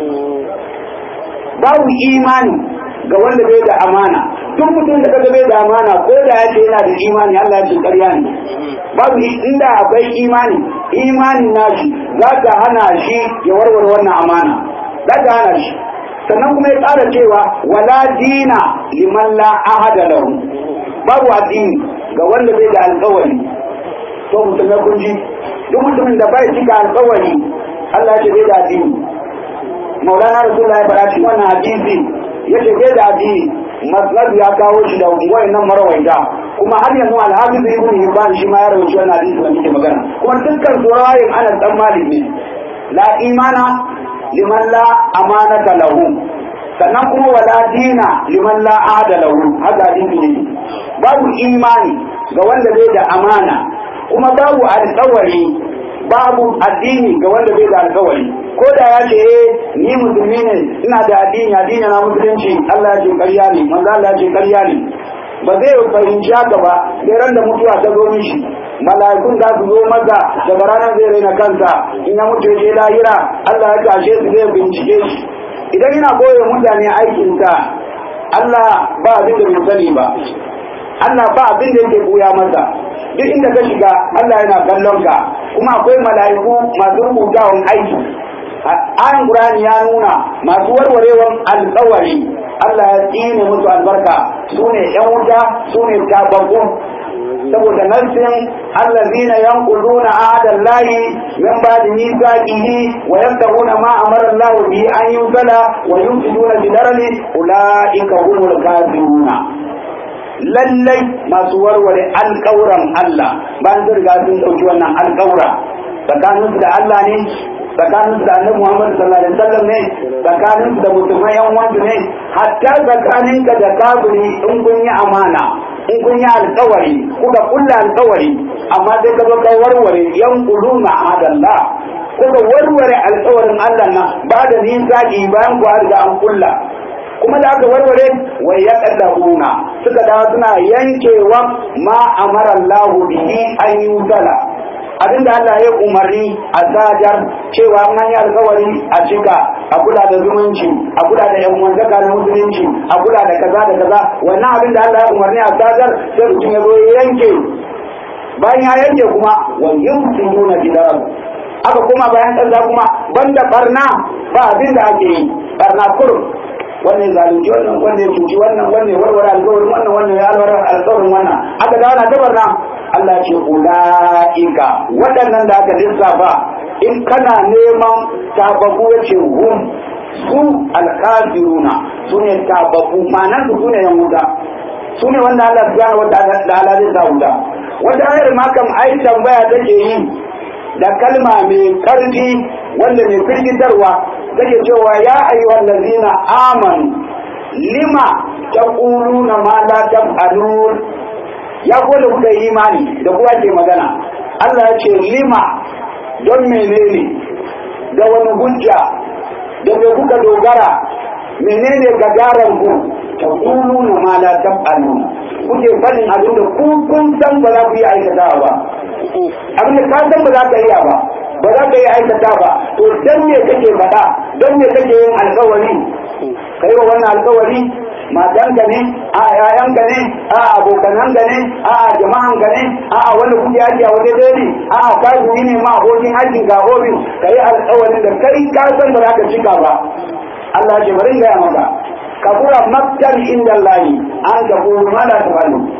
babu imani ga wanda bai da amana duk mutum da kaga bai da amana ko da ya ce yana da imani Allah ya ce ƙarya ne babu inda akwai imani imanin nashi za ka hana shi ya warware wannan amana za ka hana shi sannan kuma ya tsara cewa wala dina liman la ahada lahu babu addini ga wanda bai da alƙawari to musulmai kun ji duk mutumin da bai cika alƙawari Allah ya ce bai da addini maulana rasulullahi ya faɗa cikin wannan hadisi ya ce bai da addini masnad ya kawo shi da wayannan marawaita kuma har yanzu alhafiz ibn hibban shi ma ya rawaito wannan hadisi da muke magana kuma dukkan surayin ana dan malik ne la imana liman la amanata lahu sannan kuma wala dina liman la ahada lahu haka hadisi ne babu imani ga wanda bai da amana kuma babu alƙawari babu addini ga wanda bai da alkawari ko da ya ce eh ni musulmi ne ina da addini addini na musulunci Allah ya ce ƙarya ne manzo Allah ya ce ƙarya ne ba zai fahimci haka ba sai ran da mutuwa ta zo mishi mala'ikun za su zo masa daga ranar zai raina kansa in ya mutu ya lahira Allah ya tashe su zai bincike shi idan yana koyo mutane aikinsa Allah ba abin da bai sani ba Allah ba abin da yake buya masa duk inda ka shiga Allah yana kallon ka kuma akwai mala'iku masu rubutawan aiki ayan Qur'ani ya nuna masu warwarewan alƙawari Allah ya tsine musu albarka sune yan wuta sune tababbu saboda narsin allazina yanquduna ahada Allahi min ba'di mithaqihi wa yabtaguna ma amara Allah bi an yusala wa yufsiduna bi darani ulaika humul kafiruna lallai masu warware alƙawuran Allah bayan sun riga sun ɗauki wannan alƙawura tsakanin da Allah ne tsakanin da Annabi Muhammad sallallahu alaihi wasallam ne tsakanin da musulmai yan wanda ne hatta tsakanin ka da kafiri in kun yi amana in kun yi alƙawari kuka kulla alƙawari amma sai ka zo ka warware yan quluna adallah kuka warware alƙawarin Allah na ba da nisa bayan ku har da an kulla kuma da aka warware wai ya kaddahuna suka dawo suna yankewa ma amara Allah bihi an yusala abinda Allah ya umarni a sajar cewa an yi alkawari a cika a kula da zumunci a kula da yan uwantaka na musulunci a kula da kaza da kaza wannan abin da Allah ya umarni a sajar sai mutum ya zo ya yanke bayan ya yanke kuma wa yumsinuna bidarar aka kuma bayan kaza kuma banda barna ba abin da ake yi barna kurum wannan zalunci wannan wannan ya cuci wannan wannan ya warware alƙawarin wannan wannan ya alwara alƙawarin wannan aka dawo na tabarna Allah ce ulaika waɗannan da aka lissafa in kana neman tababu ya ce hum su alkafiruna su ne tababu ma'anar su ne yan wuta su ne wanda Allah subhanahu wa ta'ala zai sa wuta wata ayar ma kam ai tambaya take yi da kalma mai karfi wanda mai firgitarwa take cewa ya ayyuhal ladina amanu lima taquluna ma la taf'alun ya ko da kuka yi imani da kuwa ke magana Allah ya ce lima don menene da wani hujja da me kuka dogara menene gagaran ku taquluna ma la taf'alun kuke fadin abin da ku kun san ba za ku yi aikatawa ba abin da ka san ba za ka iya ba ba za ka yi aikata ba to dan me kake faɗa dan me kake yin alkawari kai wa wannan alkawari matanka ne a yayanka ne a abokananka ne a jama'anka ne a wanda kuke aiki a wani dare a kazumi ne ma abokin aikin ka ofin ka yi alkawarin da kai ka san ba za ka cika ba Allah ce bari gaya maka kabura maktan inda Allah an ka kuma mala ta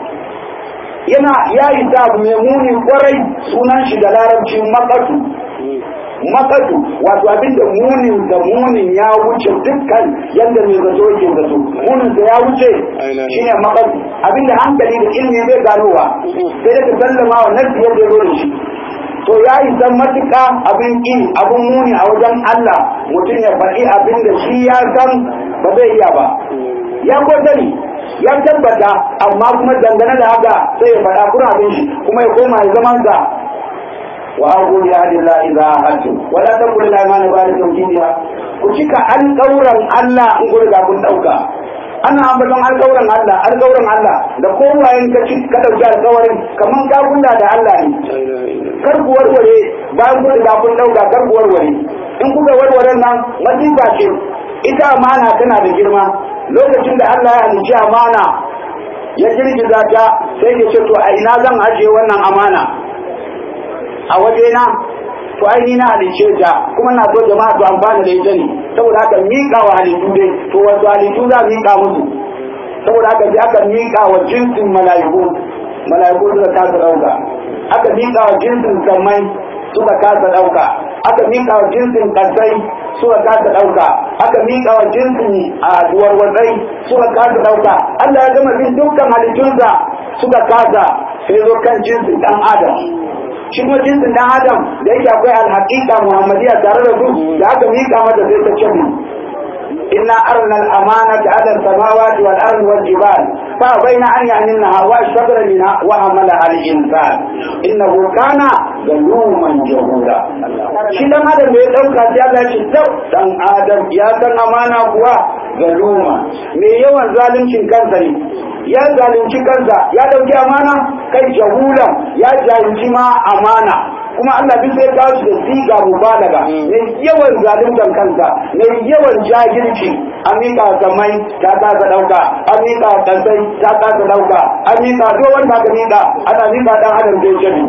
yana ya yi abu mai muni kwarai sunan shi da larabci makatu makatu wato abinda munin da munin ya wuce dukkan yadda mai zato yake zato munin da ya wuce shine makatu abinda hankali da ilimi bai ganowa sai da ka sallama wa nasi yadda ya zo da shi to ya yi san matuƙa abin ƙi abin muni a wajen Allah mutum ya faɗi abin da shi ya san ba zai iya ba ya ko sani ya tabbata amma kuma dangane da haka sai ya faɗa kuna abin shi kuma ya koma ya zaman sa wa aqul ya hadilla idza ahadtu wa la taqul la imana ba da tawjidiha ku cika alƙawran Allah in ku riga kun dauka ana ambaton alƙawran Allah alƙawran Allah da kowayen ka ci ka dauki alƙawarin kaman ka kula da Allah ne kar ku warware bayan ku riga kun dauka kar ku warware in kuka warware nan masifa ce ita amana tana da girma lokacin da Allah ya halicci amana ya girgiza ta sai ya ce to a ina zan ajiye wannan amana a wajena to ai ni na halicce ta kuma na so jama'a su amfana da ita ne saboda haka miƙa wa halittu dai to wasu halittu za miƙa musu saboda haka sai aka miƙa wa jinsin mala'iku mala'iku suka kasa ɗauka aka miƙa wa jinsin sammai suka kasa ɗauka aka miƙa wa jinsin ƙasai suka kasa ɗauka aka miƙa wa jinsin a duwarwatsai suka kasa ɗauka Allah ya gama bin dukkan halittunsa suka kasa sai zo kan jinsin ɗan adam shi kuma jinsin ɗan adam da yake akwai alhaƙiƙa muhammadiya tare da su da aka miƙa mata sai ta ce إنا أرنا الأمانة على السماوات والأرض والجبال فأبين أن يحملنها وأشفقن منها وحملها الإنسان إنه كان ظلوما جهولا shi dan adam da ya dauka sai Allah ya ce tab dan adam ya san amana kuwa galuma me yawan zaluncin kansa ne ya zalunci kansa ya dauki amana kai jahula ya jahilci ma amana kuma Allah duk sai kawo shi da siga mubalaga ne yawan zaluntan kansa ne yawan jahilci an mika samai ta kasa dauka an mika kansai ta kasa dauka an mika duk wanda aka mika ana mika dan adam da jabi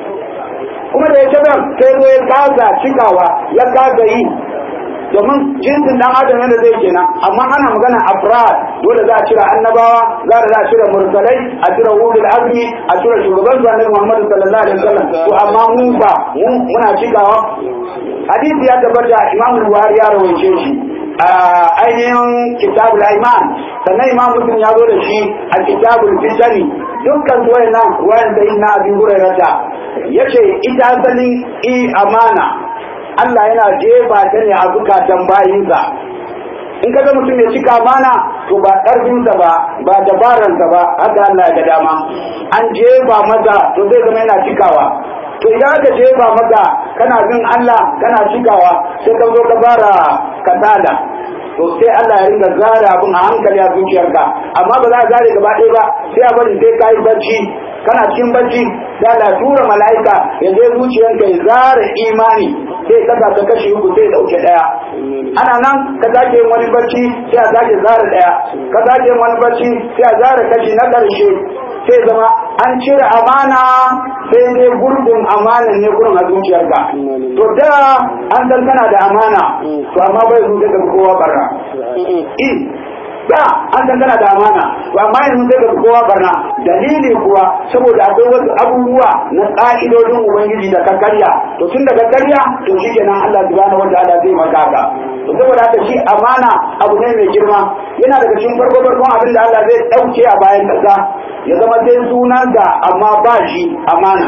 kuma da ya shabar sai zo ya kasa cikawa ya kasa yi domin jinsin dan adam yadda zai kenan amma ana magana afrad dole za a cire annabawa za a cire mursalai a cire ulul azmi a cire shugaban su annabi Muhammad sallallahu alaihi wasallam to amma mu ba mu muna cikawa hadisi ya tabbata Imam Buhari ya rawaice shi a ainihin kitabul iman sannan Imam Muslim ya zo da shi a kitabul fitani dukkan ruwayan nan ruwayan da ina abin hurairata yace ita asalin i amana Allah yana jefa ta ne a zukatan bayinsa in ka ga mutum ya cika mana to ba ƙarfinsa ba ba dabaransa ba haka Allah ya ga dama an jefa masa to zai zama yana cikawa to idan aka jefa maka kana bin Allah kana cikawa sai ka zo ka fara kasada to sai Allah ya ringa zara abin a hankali a zuciyarka amma ba za a zare gaba ɗaya ba sai a bari sai ka yi bacci kana cikin bacci sai Allah ya tura mala'ika ya je zuciyarka ya zara imani sai ka ka kashi uku sai dauke daya ana nan ka sake yin wani bacci sai a sake zara daya ka sake yin wani bacci sai a zara kashi na ƙarshe sai zama an cire amana sai dai gurbin amanan ne gurin a zuciyarka to da an san kana da amana to amma bai zuciya da kowa barra in da an san kana da amana to amma yanzu sai ka kowa barna dalili kuwa saboda akwai wasu abubuwa na ƙa'idodin ubangiji da ka karya to tun daga karya to shi kenan Allah subhanahu wa ta'ala zai maka ka to saboda haka shi amana abu ne mai girma yana daga cikin farko farkon abin da Allah zai dauke a bayan kasa ya zama sai sunan da amma ba shi amana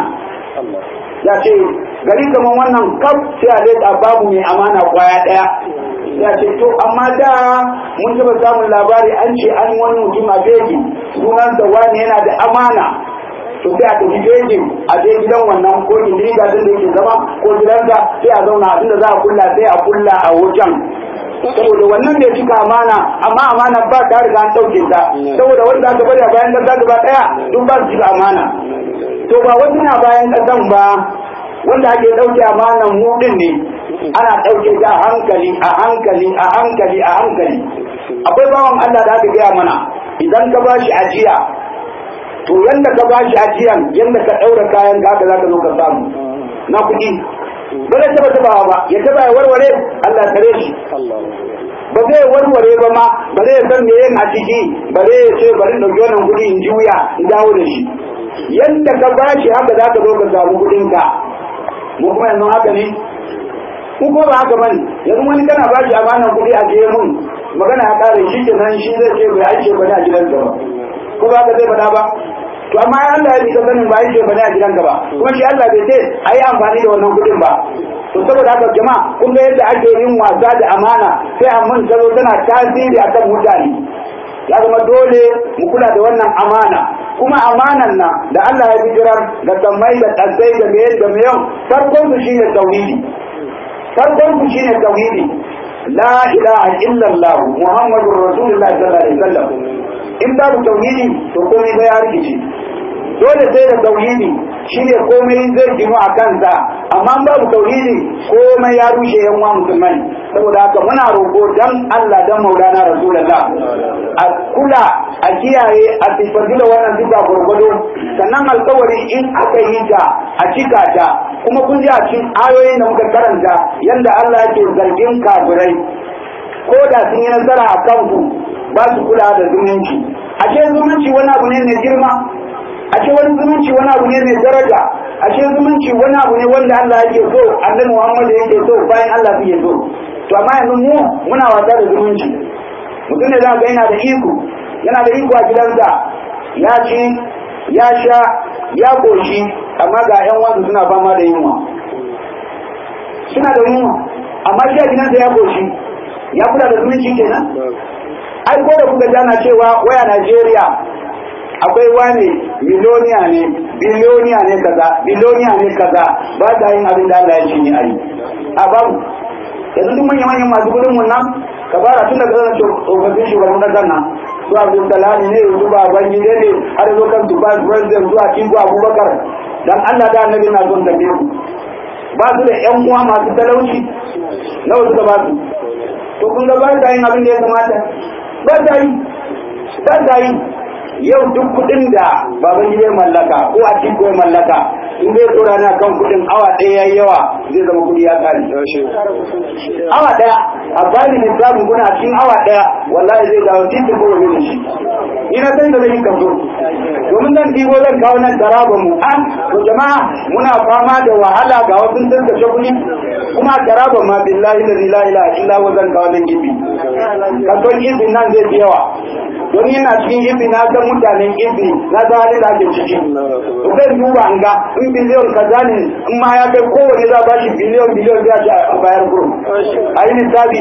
ya ce gari kamar wannan kaf sai a leta babu mai amana kwaya daya ya ce to amma da mun taba samun labari an ce an wani mutum a beji sunan da wani yana da amana to sai a tafi bejin a je gidan wannan ko indiriga din da yake zama ko gidansa sai a zauna inda za a kulla sai a kulla a wajen saboda wannan da cika amana amma amana ba ta riga an ɗauke ta saboda wanda aka bari a bayan ƙasa gaba ɗaya duk ba su cika amana to ba wasu na bayan ƙasan ba wanda ake ɗauke amanan mu ɗin ne ana ɗauke ta a hankali a hankali a hankali a hankali akwai bawan Allah da aka gaya mana idan ka bashi ajiya to yanda ka bashi ajiyan yanda ka ɗaura kayan ka haka za ka zo ka samu na kuɗi ba zai taba tabawa ba ya taba ya warware Allah tare shi ba zai warware ba ma ba zai san me yin a ciki ba zai ce bari dauki wannan kuɗi in juya in dawo da shi yadda ka bashi haka za ka zo ka samu kuɗin ka mu kuma yanzu haka ne ku ko ba haka bane yanzu wani kana bashi amanan kuɗi a je mun magana ya kare shi kenan shi zai ce bai aike ba ne a gidansa ba ko ba ka zai faɗa ba to amma ya Allah ya bi sanin ba yake bane a gidanka ba kuma shi Allah bai ce ayi amfani da wannan kudin ba to saboda haka jama'a kun ga yadda ake yin wasa da amana sai amman ta zo tana tasiri akan mutane ya zama dole mu kula da wannan amana kuma amanan nan da Allah ya bijirar da sammai da tsatsai da meye da meyon farkon su shine tauhidi farkon su shine tauhidi la ilaha illallah muhammadur rasulullah sallallahu alaihi wasallam in babu tauhidi to komai zai ya rikice dole sai da tauhidi shine komai zai ginu a kansa amma babu tauhidi komai ya rushe yan uwa musulmai saboda haka muna roƙo dan Allah dan Maulana Rasulullah a kula a kiyaye a sifatu da wannan sifa gurgudu sannan alkawari in aka yi ta a cika ta kuma kun ji a cikin ayoyin da muka karanta yanda Allah yake zargin kafirai ko da sun yi nasara a kanku ba su kula da zumunci ashe zumunci wani abu ne mai girma ashe wani zumunci wani abu ne mai daraja ashe zumunci wani abu ne wanda Allah yake so annabi Muhammad yake so bayan Allah yake so to amma yanzu mu muna wasa da zumunci mutum ne za ga yana da iko yana da iko a gidansa ya ci ya sha ya koshi amma ga yan wasu suna fama da yunwa suna da yunwa amma shi a gidansa ya koshi ya kula da zumunci kenan ai ko da kuka jana cewa waya Najeriya akwai wani miloniya ne biloniya ne kaza biloniya ne kaza ba ta yin abin da Allah ya ce ni ayi a babu yanzu duk manyan manyan masu gudun mun nan ka fara tun daga zan tsofaffin shugaban kasar nan su Abdul Salami ne su Baban Gide ne har zo kan Dubai President zuwa Kingo Abubakar dan Allah da Annabi na son tafi su ba su da ƴan uwa masu talauci nawa suka ba su to kun ga ba ta yin abin da ya kamata ba ta yi ba ta yi yau duk kudin da baban gida mallaka ko a cikin mallaka in zai tsora na kan kudin awa ɗaya yayi yawa zai zama kudi ya kare awa ɗaya a bani lissafin kuna cikin awa ɗaya wallahi zai dawo titin ko wani shi ina san da zai kaso domin zan ɗigo zan kawo nan taraba mu an to jama'a muna fama da wahala ga wasu sun kashe kuɗi kuma taraba ma billahi la ilaha illa huwa zan kawo nan gibi kason izin nan zai fi yawa don yana cikin ibi na san mutanen ibi na san halin da ake ciki to zai duba an ga in biliyon kaza ne in ma ya kai kowane za ba shi biliyon biliyon zai ci a bayar kurum a yi lissafi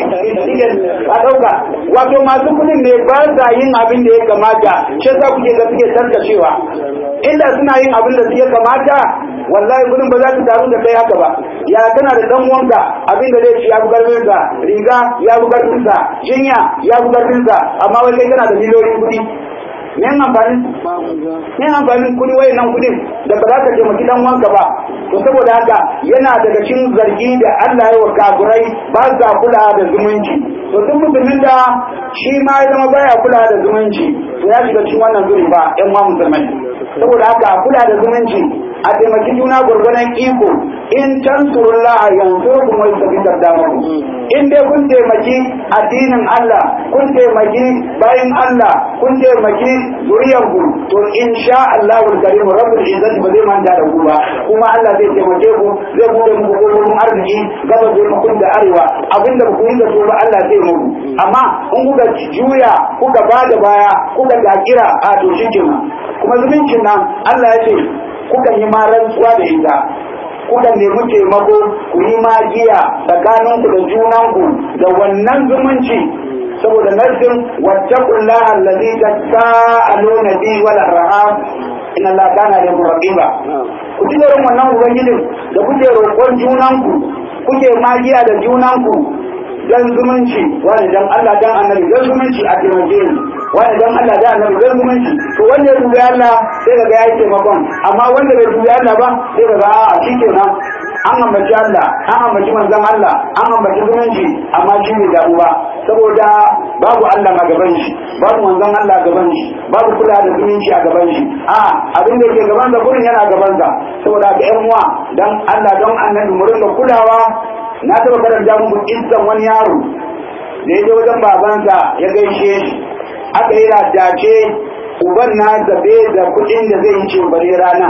a ɗauka wato masu kuɗin ne ba sa yin abin da ya kamata shi za kuke ga suke tarkacewa inda suna yin abin da ya kamata wallahi kudin ba za su taru da kai haka ba ya kana da dan wanka abin da zai ci ya bugar sa riga ya bugar sa jinya ya bugar sa amma wai kai kana da miliyoyin kudi me amfanin me amfanin kudi wai nan kudin da ba za ka taimaki dan wanka ba to saboda haka yana daga cikin zargi da Allah ya wa kafirai ba sa kula da zumunci to duk mutumin da shi ma ya zama baya kula da zumunci to ya shiga cikin wannan zuri ba ƴan ma musulmai saboda haka kula da zumunci a taimaki juna gurgunan iko in tansurullaha yansurkum wa yusabbit aqdamakum in dai kun taimaki addinin Allah kun taimaki bayin Allah kun taimaki zuriyanku to insha Allah karim rabbul izzati ba zai manta da ku ba kuma Allah zai taimake ku zai bude muku kofofin arziki gaba zai muku da arewa abinda ba ku yi da su ba Allah zai muku amma in kuka juya kuka bada baya kuka dakira a to shi kuma zumuncin nan Allah ya ce kuka yi ma rantsuwa da ita kuka nemi taimako ku yi magiya tsakaninku da junanku da wannan zumunci saboda narsin wattaqullaha allazi tasaaluna bi wal arham inna allaha kana lakum raqiba ku ji tsoron wannan ubangijin da kuke roƙon junanku kuke magiya da junanku dan zumunci wani dan Allah dan annabi dan zumunci a taimake ni wani dan Allah dan annabi dan zumunci to wanda ya dubi Allah sai kaga yayi taimakon amma wanda bai dubi Allah ba sai kaga a shikenan an ambaci Allah an ambaci manzon Allah an ambaci zumunci amma shi ne damu ba saboda babu Allah a gaban shi babu manzon Allah a gaban shi babu kula da zumunci a gaban shi a abin da ke gaban sa gurin yana gaban sa saboda ga ƴan uwa dan Allah don annabi mu rinka kulawa na taɓa karanta muku kissan wani yaro da ya je wajen babansa ya gaishe shi aka yi dace uban na zabe da kuɗin da zai yi ce bare rana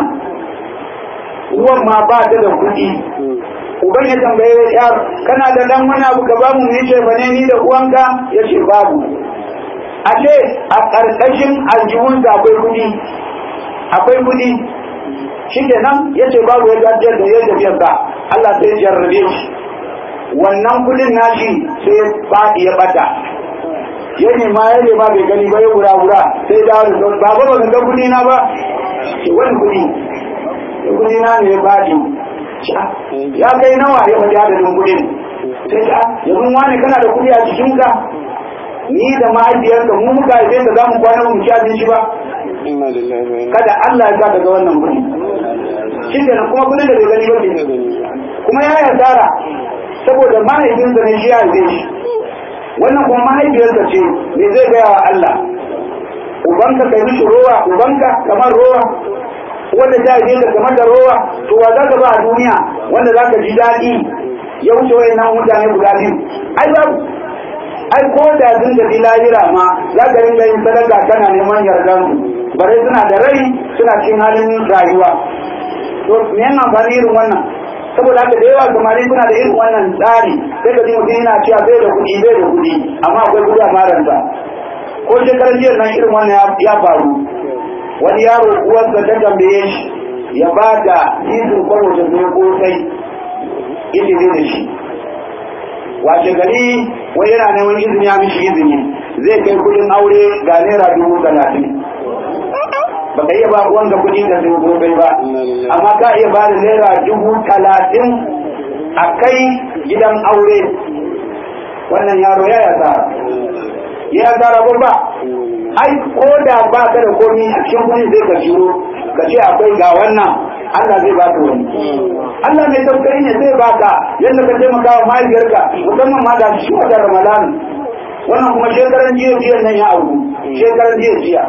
uwan ma ba ta da kuɗi uban ya tambaye yar kana da dan wani abu ka bamu mu ce bane ni da uwanka ya ce babu a ce a ƙarƙashin aljihun da akwai kuɗi akwai kuɗi shi kenan ya ce babu ya gajiyar da ya tafiyar sa Allah sai ya jarrabe shi wannan kudin nashi sai ya faɗi ya bata ya nema ya nema bai gani ba ya wura wura sai da wani ba ba ba ga kudi na ba ce wani kudi kudi na ne ya faɗi ya kai nawa ya faɗi adadin kudin sai ta yanzu wani kana da kudi a cikinka ni da mahaifiyarka mu muka haife ka za mu kwana mu ci abinci ba kada Allah ya sa daga wannan kudi shi kenan kuma kudin da bai gani ba ne kuma ya yasara saboda mahaifinsa ne shi ya haife shi wannan kuma mahaifiyarsa ce me zai gaya wa Allah ubanka kai mishi rowa ubanka kamar rowa wanda ta haife ka kamar da rowa to wa za ka ba a duniya wanda za ka ji daɗi ya wuce wayan nan mutane guda biyu ai babu ai ko da sun da lahira ma za ka ringa yin sadaka kana neman yardan su bare suna da rai suna cin halin rayuwa to me yana amfani irin wannan saboda haka da yawa samari suna da irin wannan tsari sai ka ji mutum yana cewa bai da kuɗi bai da kuɗi amma akwai kuɗi a maranta ko shekarar jiya nan irin wannan ya faru wani yaro uwarsa ta tambaye shi ya ba da titin kwaro da zai kosai ita ne da shi washe gari wani yana neman izini ya mishi izini zai kai kuɗin aure ga naira dubu talatin ba ka iya ba wanda kuɗi da zai gobe ba amma ka iya ba da naira dubu talatin a kai gidan aure wannan yaro ya yasa ya yasa rabon ba ai ko da ba ka da komi a cikin kuɗi zai ka shiro ka ce akwai ga wannan Allah zai ba ka wani Allah mai tausayi ne zai ba ka yadda ka taimaka wa mahaifiyarka musamman ma da shi wata Ramadan wannan kuma shekaran jiya jiya nan ya auku shekaran jiya jiya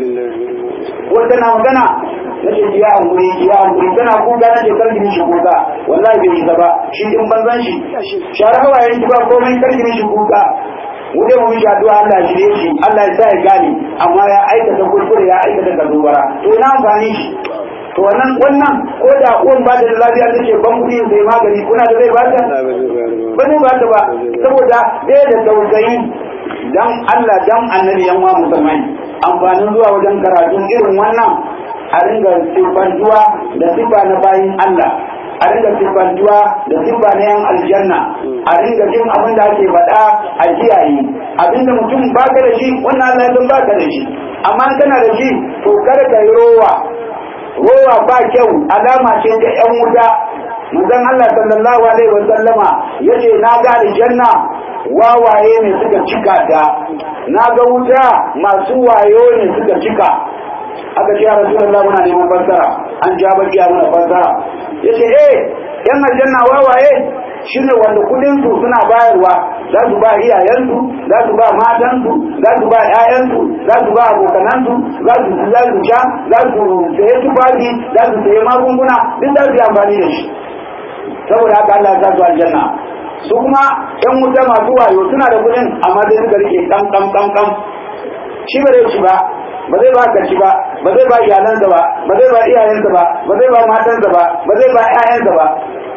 wanda na magana na ce jiya an guri jiya an guri tana kuka na shekar gini shi kuka wallahi bai isa ba shi din banzan shi share hawayen shi ba komai kar gini shi kuka wuce mu mishi addu'a Allah shi ne shi Allah ya sa ya gane amma ya aikata kuskure ya aikata kazubara to ina amfani shi to wannan wannan ko da uwan ba da lafiya take ban kuɗi sai magani kuna da zai bata ba zai bata ba saboda ɗaya da tausayi dan Allah dan annabi yan wa musulmai amfanin zuwa wajen karatun irin wannan a ringa sifantuwa da sifa na bayin Allah a ringa sifantuwa da sifa na yan aljanna a ringa jin abin da ake faɗa a kiyaye abinda mutum baka da shi wannan Allah ya baka da shi amma kana da shi to kar ka yi rowa rowa ba kyau alama ce ta yan wuta manzon Allah sallallahu alaihi wa sallama yace na ga aljanna wawaye ne suka cika ta na ga wuta masu wayo ne suka cika aka ce ya rasulullah muna neman fassara an ja baki a muna fassara yace eh yan aljanna wawaye shine wanda kudin su suna bayarwa za su ba iyayensu za su ba matansu za su ba ƴaƴansu za su ba abokanansu za su za su sha za su saye tufafi za su saye magunguna duk za su yi amfani da shi saboda haka Allah ya sa su aljanna su kuma ƴan wuta masu wayo suna da kudin amma sai suka rike kam kam kam kam shi ba zai ci ba ba zai ba ka ci ba ba zai ba iyalansa ba ba zai ba iyayensa ba ba zai ba matansa ba ba zai ba ƴaƴansa ba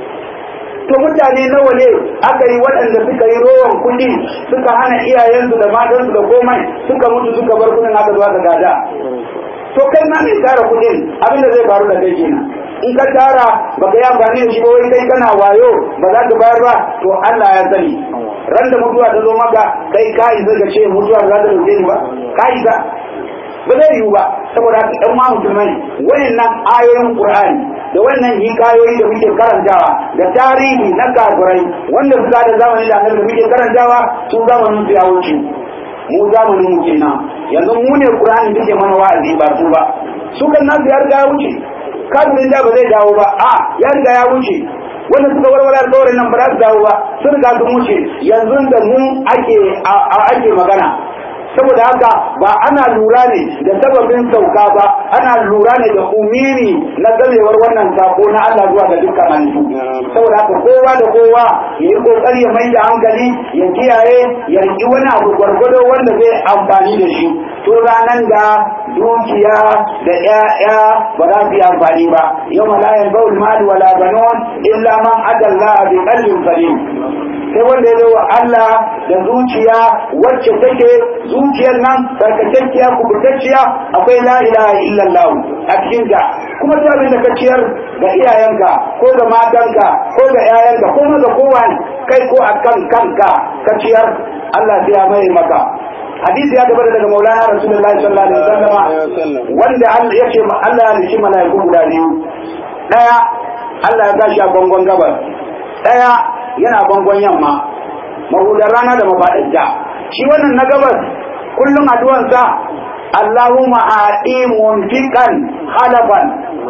to mutane nawa ne aka yi waɗanda suka yi rowan kuɗi suka hana iyayensu da matansu da komai suka mutu suka bar kuɗin aka zuwa ga gada to kai na mai tara kuɗin abin da zai faru da kai kenan in ka tara baka yi amfani da shi ba wai kai kana wayo ba za ka bayar ba to Allah ya sani ran da mutuwa ta zo maka kai ka isa ka ce mutuwa za ta dauke ni ba ka isa ba zai yiwu ba saboda haka ɗan ma musulmai wayannan ayoyin Qur'ani da wannan hikayoyi da muke karantawa da tarihi na kafirai wanda suka da zamani da annabi da muke karantawa su zamanin su ya wuce mu zamanin mu kenan yanzu mu ne Qur'ani take mana wa'azi ba su ba su kan nasu ya riga ya wuce kafirin da ba zai dawo ba a ya riga ya wuce wanda suka warware alƙawarin nan ba za su dawo ba sun riga sun wuce yanzu da mu ake ake magana saboda haka ba ana lura ne da sababin sauka ba ana lura ne da umiri na gamewar wannan sako na Allah zuwa ga dukkan halittu saboda haka kowa da kowa ya yi kokari ya mai da hankali ya kiyaye ya riki wani abu gwargwado wanda zai amfani da shi to ranan da dukiya da ƴaƴa ba za su yi amfani ba yau la yanfa'ul mal wala banun illa man adalla bi qalbin salim sai wanda ya zo wa Allah da zuciya wacce take zuciyar nan sarkakekkiya kubutacciya akwai la ilaha illallah a cikin ta kuma duk abin da ka ciyar ga iyayenka ko ga matanka ko ga yayanka ko ga kowa kai ko akan kanka ka ciyar Allah sai ya mai maka hadisi ya tabbata daga Maulana Rasulullahi sallallahu alaihi wasallam wanda Allah ya ce Allah ya nishi malaiku guda biyu daya Allah ya tashi a bangon gabas daya yana bangon yamma mahudar rana da mafaɗinta shi wannan na gabas kullum addu'ansa Allahumma aɗi munfiqan halafan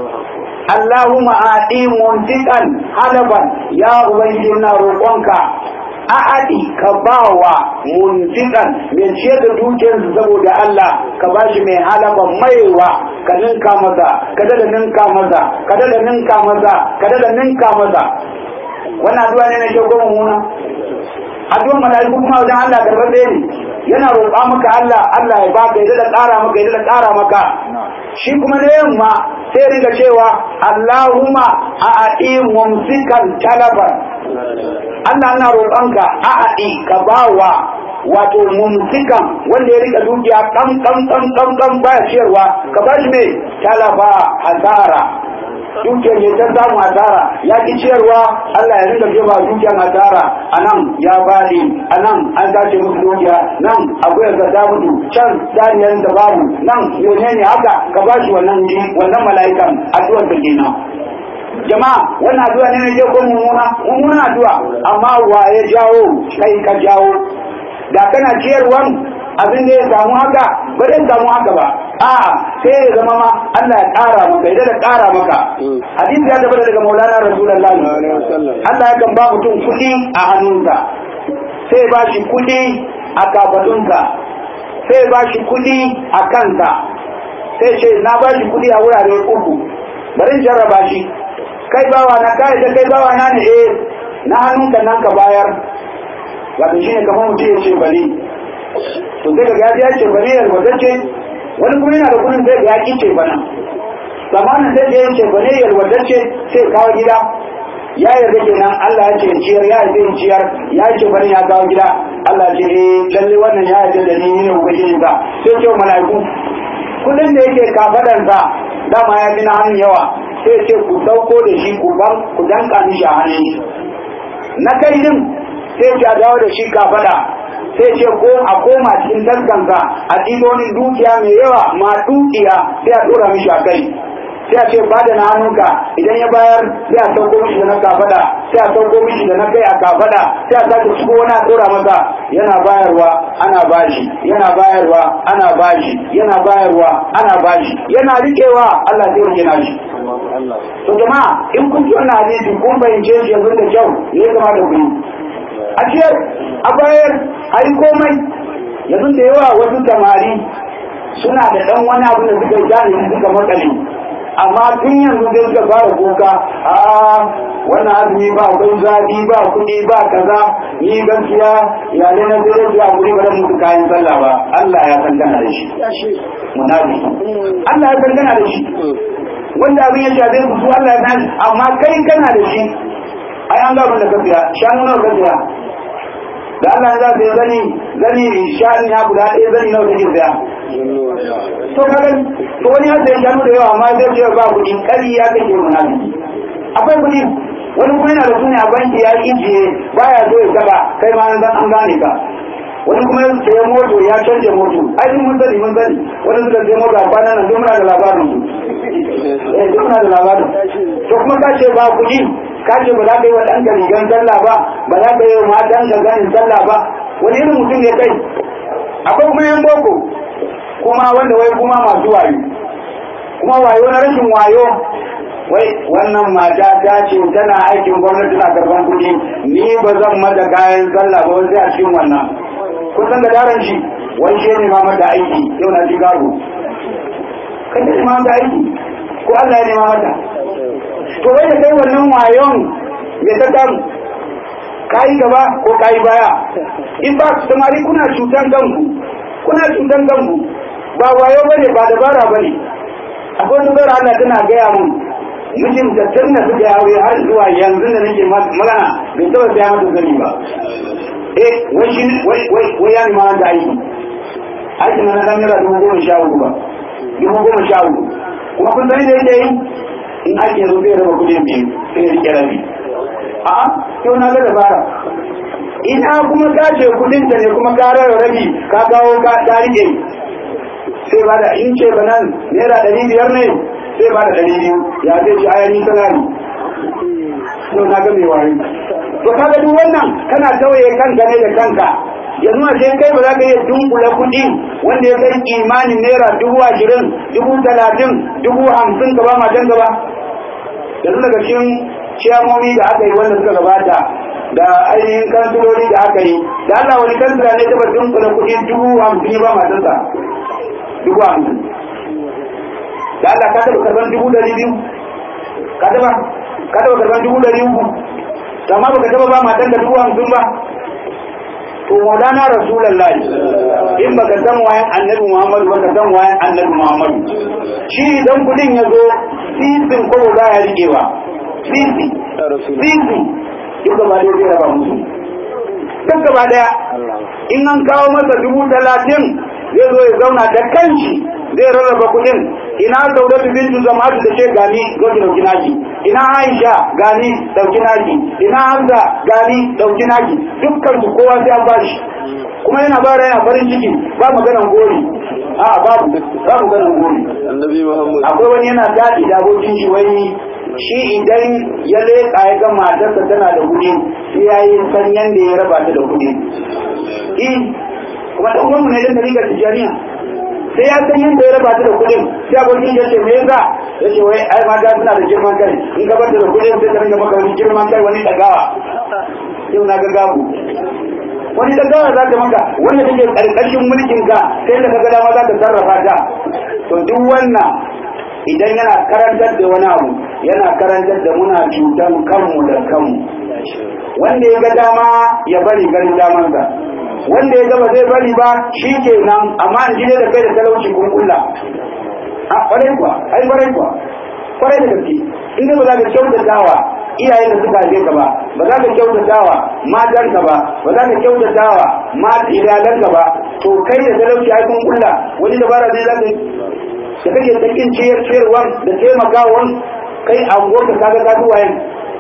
Allahumma aɗi munfiqan halafan ya ubangiji na roƙonka a'adi ka bawa munfiqan mai ce da dukiyarsa saboda Allah ka bashi mai halafan maiwa ka ninka masa ka da ninka masa ka da ninka masa ka da ninka masa wannan addu'a ne na shauko mummuna addu'ar mala'iku kuma wajen Allah karɓar ɗaya ne yana roƙa maka Allah Allah ya baka ya da ƙara maka ya da ƙara maka shi kuma na yamma sai riga cewa Allahumma a'adi mumsikan talaban Allah na roƙonka a'adi ka bawa wato mumsikan wanda ya rika dukiya kam kam kam kam kam baya ciyarwa ka bashi mai talaba hasara dukiyar ya ta samu asara ya ki ciyarwa Allah ya rinka jefa dukiyar asara a nan ya bani a nan an sace musu dukiya nan akwai ga ta mutu can saniyar da babu nan menene haka ka ba shi wannan ji wannan mala'ikan addu'ar da kenan jama'a wannan addu'a ne ne ko mummuna mummuna addu'a amma wa ya jawo kai ka jawo da kana ciyarwan abin da ya samu haka ba zai samu haka ba a sai ya zama ma Allah ya ƙara maka idan da ƙara maka hadisi ya tabbata daga Maulana Rasulullahi Allah ya kan ba mutum kuɗi a hannunsa sai ba shi kuɗi a kafadunsa sai ba shi kuɗi a kansa sai ce na ba shi kuɗi a wurare uku bari in jarraba shi kai bawa na kai da kai bawa na ne eh na hannunka nan ka bayar wato shine kamar mutum ya ce bari to sai ga ya ce bari ya wadatce wani kuma yana da kudin sai ga ya ce bana zamanin sai ya ce bari ya wadatce sai kawo gida ya yarda kenan Allah ya ce ciyar ya yarda in ciyar ya ce bari ya kawo gida Allah ce eh lalle wannan ya yarda da ni ne ubangiji ba sai ce mala'iku kudin da yake kafadan sa dama ya fi na hannun yawa sai ce ku sauko da shi ku ban ku danka mishi a hannun shi na kai din sai ce a dawo da shi kafada sai ce ko a koma cikin taskansa a wani dukiya mai yawa ma dukiya sai a dora mishi a kai sai a ce bada na hannunka idan ya bayar sai a sauko mishi da na kafada sai a sauko mishi da na kai a kafada sai a sake shigo wani a dora masa yana bayarwa ana bashi yana bayarwa ana bashi yana bayarwa ana bashi yana riƙewa Allah zai rike nashi to jama'a in kun ji wannan hadisi kun bayyance shi yanzu da kyau ne ya kamata ku yi a ciyar a bayar a yi komai yanzu da yawa wasu samari suna da ɗan wani abu da suka jani suka makale amma tun yanzu zai suka fara kuka a wannan azumi ba akwai zafi ba kuɗi ba kaza ni gaskiya iyalai na zai rage a guri ba musu kayan sallah ba Allah ya san gana da shi munafi Allah ya san gana da shi wanda abin ya shafe su su Allah ya san amma kai kana da shi ai an gaba da ka biya shanu nawa ka biya da Allah ya zai zani zani shanu ya guda ɗaya zani nawa kake biya to kaga to wani ya sai shanu da yawa amma zai ce ba kuɗi kari ya kake munafiki akwai kuɗi wani kuma yana da su ne a banki ya ijiye baya so ya saka kai ma an an gane ka wani kuma ya sayi moto ya canje moto ai mun sani mun sani wani suka sayi moto a kwanan nan duk muna da labarin su eh duk muna da labarin to kuma ka ce ba kuɗi ka ce ba za ka yi wa ɗanka rigan sallah ba ba za ka yi wa matanka ganin sallah ba wani irin mutum ne kai akwai kuma yan boko kuma wanda wai kuma masu wayo kuma wayo na rashin wayo wai wannan mata ta ce tana aikin gwamnati na karban kuɗi ni ba zan mata kayan sallah ba sai a cikin wannan kun san da daren shi wai shi ne ma mata aiki yau na Chicago kai ne ma mata aiki ko Allah ya nema mata to wai da kai wannan wayon me ta kan kayi gaba ko kayi baya in ba samari kuna cutan kanku kuna cutan kanku ba wayo bane ba dabara bane akwai wata bara Allah tana gaya mun mijin da tun da suke aure har zuwa yanzu da nake magana bai taba saya mata zani ba eh wai shi wai wai wai ya nima da aiki aiki na nan naira dubu goma sha uku ba dubu goma sha uku kuma kun sani da yake yi in ake zo zai raba kuɗin biyu sai ya rike rabi a'a yau na ga dabara ina kuma ka ce kuɗin ta ne kuma ka rara rabi ka kawo ka ta rike sai ba da in ce ba nan naira ɗari biyar ne sai ba da ɗari biyu ya zai ci ayani sanari yau na ga mai wari to kaga duk wannan kana tawaye kanka ne da kanka yanzu a sai kai ba za ka iya dunkula kuɗi wanda ya kai imanin naira dubu ashirin dubu talatin dubu hamsin gaba matan gaba yanzu daga cikin ciyamomi da aka yi wanda suka gabata da ainihin kansiloli da aka yi da Allah wani kansila ne taba dunkula kuɗi dubu hamsin ba matansa dubu hamsin da Allah ka taɓa karɓar dubu ɗari biyu ka taɓa ka taɓa karɓar dubu ɗari uku amma baka taɓa ba matan da dubu hamsin ba to maulana rasulullah in baka san wayan annabi muhammad baka san wayan annabi muhammad shi idan kudin ya zo sisin ko ba ya rikewa sisi sisi duk gaba da zai raba musu duk gaba daya in an kawo masa dubu talatin zai zo ya zauna da kanshi zai rarraba kudin ina saudatu bintu zama'atu da ce gani zo ki dauki naki ina aisha gani dauki naki ina hamza gani dauki naki dukkan su kowa sai an bashi kuma yana bara yana farin ciki ba maganan gori a babu ba maganan gori annabi muhammad akwai wani yana daɗi da abokin shi wai shi idan ya leƙa ya ga matarsa tana da kuɗi sai ya yi san yanda ya raba ta da kuɗi eh kuma da uwanmu ne dan rigar tijaniya sai ya san yadda ya raba ta da kuɗin sai abokin ya ce me yasa ya ce wai ai mata suna da girman kai in ka bar ta da kuɗin sai ta ringa maka wani girman kai wani ɗagawa yau na ga gabu wani ɗagawa za ta maka wanda take ƙarƙashin mulkin ka sai da ka ga dama za ka sarrafa ta to duk wannan idan yana karantar da wani abu yana karantar da muna cutan kanmu da kanmu wanda ya ga dama ya bari ganin damansa wanda ya gaba zai bari ba shi ke nan amma in jide da kai da talauci kun kulla a kwarai kuwa ai kwarai kuwa kwarai da gaske inda ba za ka kyautatawa iyayen da suka haife ka ba ba za ka kyautatawa matan ka ba ba za ka kyautatawa mata iyalan ka ba to kai da talauci ai kun kulla wani dabara zai za ka yi da kake tsakin ciyar ciyarwan da taimakawan kai a ka kaga ka duwayen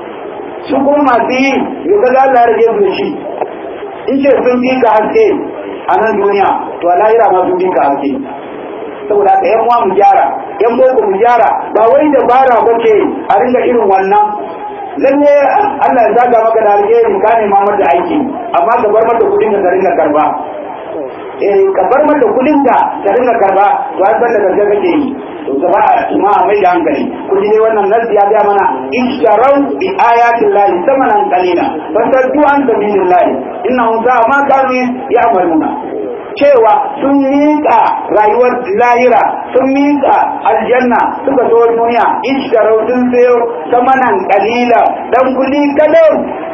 su kuma masu yi yau kaga Allah ya rage su da shi in ce sun fi ka haske a nan duniya to a lahira ma sun fi ka haske saboda haka yan uwa mu gyara yan boko mu gyara ba wai da bara ba ce a ringa irin wannan lalle Allah ya zaga maka da alheri ka ne ma mata aiki amma ka bar mata kudin ka ringa karba eh ka bar mata kudin ka ka ringa karba to an san da gaske kake yi to gaba kuma a mai da hankali kun ji dai wannan nasi ya ga mana isharau bi ayatin lahi samanan qalila fasaddu an sabilillahi innahum sa'a ma kanu ya'maluna cewa sun miƙa rayuwar lahira sun miƙa aljanna suka zo duniya isharau sun sayo samanan qalila dan kudi kadan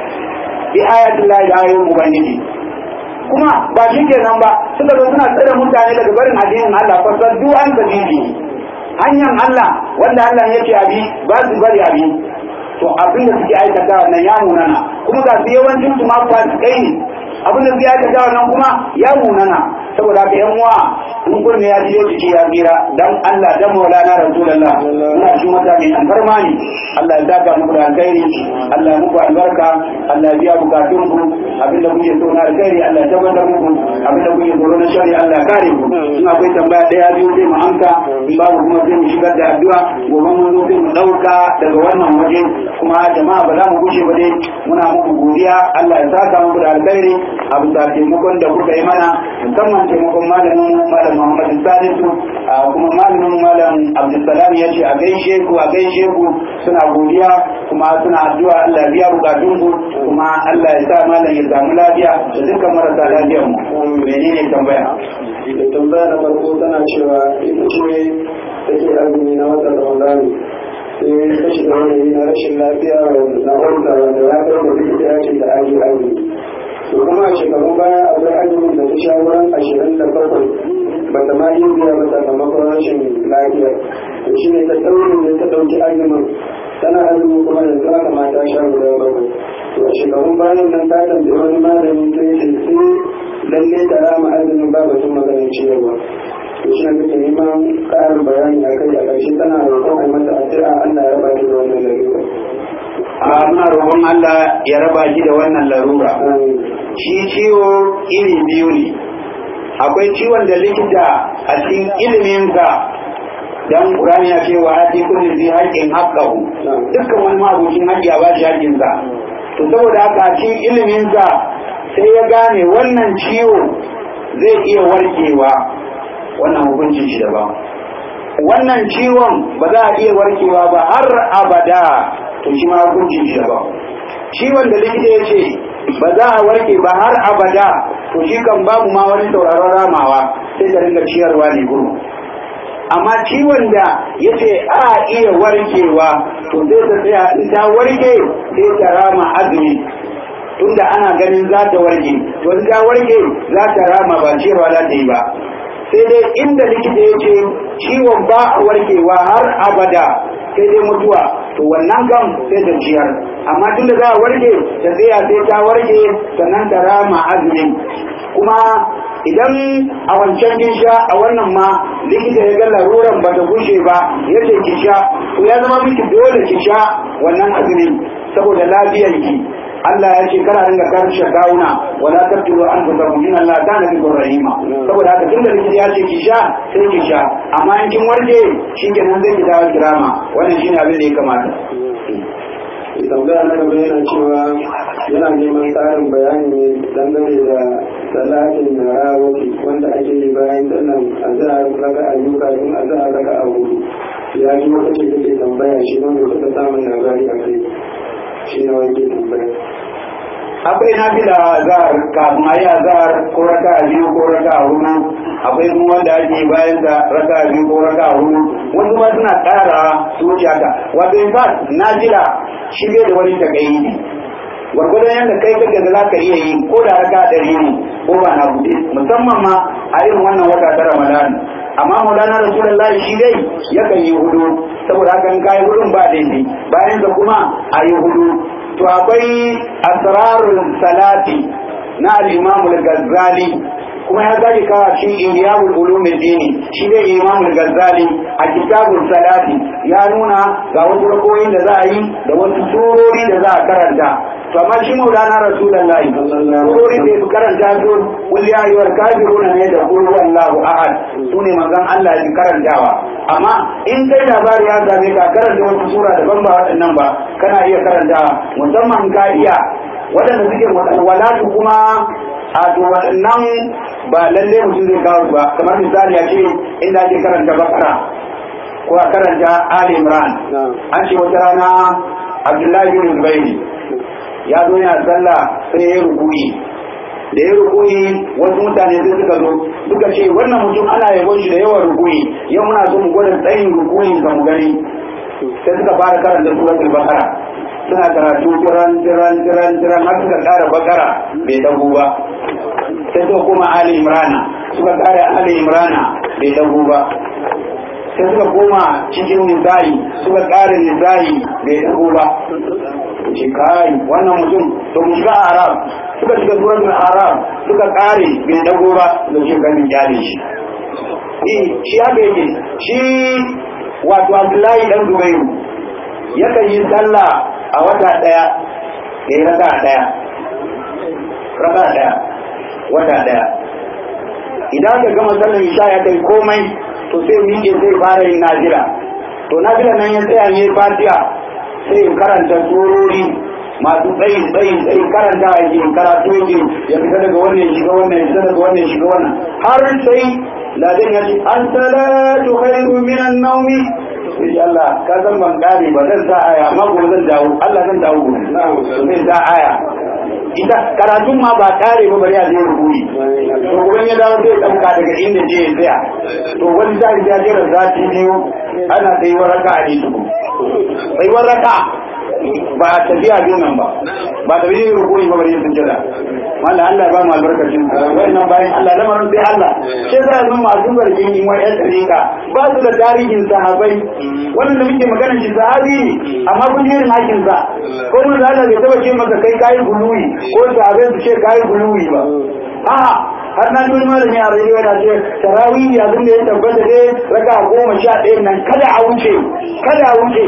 bi ayatin lahi da ayoyin ubangiji kuma ba shi kenan ba suka zo suna tsare mutane daga barin addinin Allah fasaddu an sabili hanyar Allah wanda Allah yake abi ba su bari abi to abin da suke aikata wannan ya munana kuma ga su yawancin su ma fasikai ne abin da suke aikata wannan kuma ya munana saboda haka yan uwa in kunne ya jiyo jiki ya tsira dan Allah dan Maulana Rasulullah muna shi wata mai alfarma ne Allah ya saka muku da alkhairi Allah ya muku albarka Allah ya biya bukatun ku abin da kuke so na alkhairi Allah ya tabbatar muku abin da kuke tsoro na shari Allah ya kare ku in akwai tambaya daya biyu sai mu amsa in babu kuma sai mu shigar da addu'a gobe mun zo sai mu dauka daga wannan waje kuma jama'a ba za mu gushe ba dai muna muku godiya Allah ya saka muku da alkhairi a bisa taimakon da kuka yi mana musamman taimakon malamin malam Muhammad Salisu kuma malamin malam Abdulsalam ya ce a gaishe ku a gaishe ku suna godiya kuma suna addu'a Allah ya biya bukatun ku kuma Allah ya sa malam ya samu lafiya da dukkan marasa lafiyar mu menene tambaya da tambaya na farko tana cewa ita ce take azumi na watan Ramadan sai ta shiga wani na rashin lafiya na wanda wanda ya kai da likita ya ce da aji azumi to kuma a shekaru baya akwai azumin da ta sha wurin ashirin da bakwai ba ta ma yi biya ba sakamakon rashin lafiya to shi ne ta ɗaure ne ta ɗauki azumin tana azumi kuma yanzu aka ma ta sha guda bakwai to a shekarun bayan nan ta tambayi wani malami sai ce sai lalle ta rama azumin ba batun maganin ciyarwa to shi ne take neman ƙarin bayani a kai a ƙarshe tana roƙon a mata addu'a Allah ya ba ta da wannan lalura. a muna roƙon Allah ya raba shi da wannan larura shi ciwo iri biyu ne akwai ciwon da likita a cikin iliminsa dan Qur'ani ya ce wa ati kulli zai haqqin haqqahu dukkan wani mabucin haƙƙi a bashi haƙƙinsa to saboda haka a cikin iliminsa sai ya gane wannan ciwo zai iya warkewa wannan hukuncin shi daban wannan ciwon ba za a iya warkewa ba har abada to shi ma hukuncin shi daban ciwon da likita ya ce ba za a warke ba har abada to shi kan babu ma wani sauraron ramawa sai da ringa ciyarwa ne guru amma ciwon da ya ce a iya warkewa to sai ta tsaya in ta warke sai ta rama azumi tunda ana ganin za ta warke to in ta warke za ta rama ba ciyarwa za ta yi ba sai dai inda likita ya ce ciwon ba a warkewa har abada sai dai mutuwa to wannan kan sai ta ciyar amma tun da za a warke ta tsaya sai ta warke sannan ta rama azumin kuma idan a wancan kin sha a wannan ma likita ya ga laruran ba ta gushe ba ya ce ki sha to ya zama miki dole ki sha wannan azumin saboda lafiyar ki Allah ya ce kana ringa karshe gawuna wala tabtulu an fusakum inna Allah kana bikum rahima saboda haka tunda likita ya ce ki sha sai ki sha amma in kin warke shikenan zai ki dawo kirama wannan shine abin da ya kamata tambaya na gaba yana cewa yana neman tsarin bayani ne dangane da salatin na rawaki wanda ake yi bayan sannan a za a raka ayyuka tun a za a raka a hudu ya ji wata ce take tambaya shi wanda suka samun labari a kai shi ne wani ke tambaya akwai na fi da azhar kafin ayi azhar ko raka a biyu ko raka a hudu akwai kuma wanda ake bayan da raka a biyu ko raka a hudu wasu ma suna ƙara su wuce haka wato in fact na jira shi bai da wani takayi ne gwargwadon yadda kai kake da za ka iya yi ko da raka ɗari ne ko ba na buɗe musamman ma a irin wannan wata ta ramadan amma maulana rasulullahi shi dai yakan yi hudu saboda haka in kayi hudun ba daidai bayan da kuma a yi hudu to akwai asrarul salati na al-imam al-ghazali kuma ya zaki kawo cikin ihya'ul ulum dini shi ne imam al-ghazali a kitabul salati ya nuna ga wasu rakoyin da za a yi da wasu surori da za a karanta to amma shi maulana rasulullahi surori da su karanta su wal ya ayyuhal kafiruna ne da qul huwallahu ahad sune manzon Allah ya karantawa amma in kai labari ya same ka karanta wasu sura daban ba waɗannan ba kana iya karantawa musamman ka iya waɗanda suke walatu kuma a to waɗannan ba lalle mutum zai kawo ba kamar misali a ce inda ake karanta bakara ko a karanta Ali Imran an ce wata rana Abdullahi bin Zubairi ya zo yana sallah sai ya rukuyi da ya rukuyi wasu mutane sai suka zo suka ce wannan mutum ana yabon shi da yawan rukuyi yau muna so mu gwada tsayin rukuyin ga mu gani sai suka fara karanta suratul bakara suna karatu tiran tiran tiran tiran har suka kara bakara bai dago ba sai suka koma ali imrana suka kara ali imrana bai dago ba sai suka koma cikin nisa'i suka kara nisa'i bai dago ba ce kai wannan mutum to mu shiga arab suka shiga suratul arab suka kare bai dago ba da shi ganin jari shi shi haka yake shi wato abdullahi dan zubairu yakan yi sallah a wata daya da ya raka daya raka daya wata daya idan ka gama sallar isha ya kai komai to sai miƙe sai fara yin nazira to nazira nan ya tsaya ne fatiha sai in karanta surori masu tsayi tsayi tsayi karanta a yi karatu yake ya fita daga wannan shiga wannan ya fita daga wannan shiga wannan har sai ladan ya ce an salatu khairu minan naumi sai Allah ka san ban kare ba zan sa aya amma gobe zan dawo Allah zan dawo gobe zan sa aya ita karatun ma ba kare ba bari a zai rubuyi to gobe ya dawo zai dauka daga inda je ya tsaya to wani zai ya jira zati biyu ana sai waraka a ji tuku sai waraka ba tafiya biyu nan ba ba tafiya yin rukuni ba bari yin sujjada wanda Allah ba mu albarkacin wannan bayan Allah lamarin sai Allah sai za a masu zargin yin wa yan tsarika ba su da tarihin sahabai wannan da muke magana shi sahabi ne amma kun yi hakin sa ko mun da Allah bai taba ce maka kai kayi guluwi ko sahabai su ce kayi guluwi ba a'a har na tuni malami a rayuwa na ce tarawih abin da ya tabbata dai raka goma sha ɗaya nan kada a wuce kada a wuce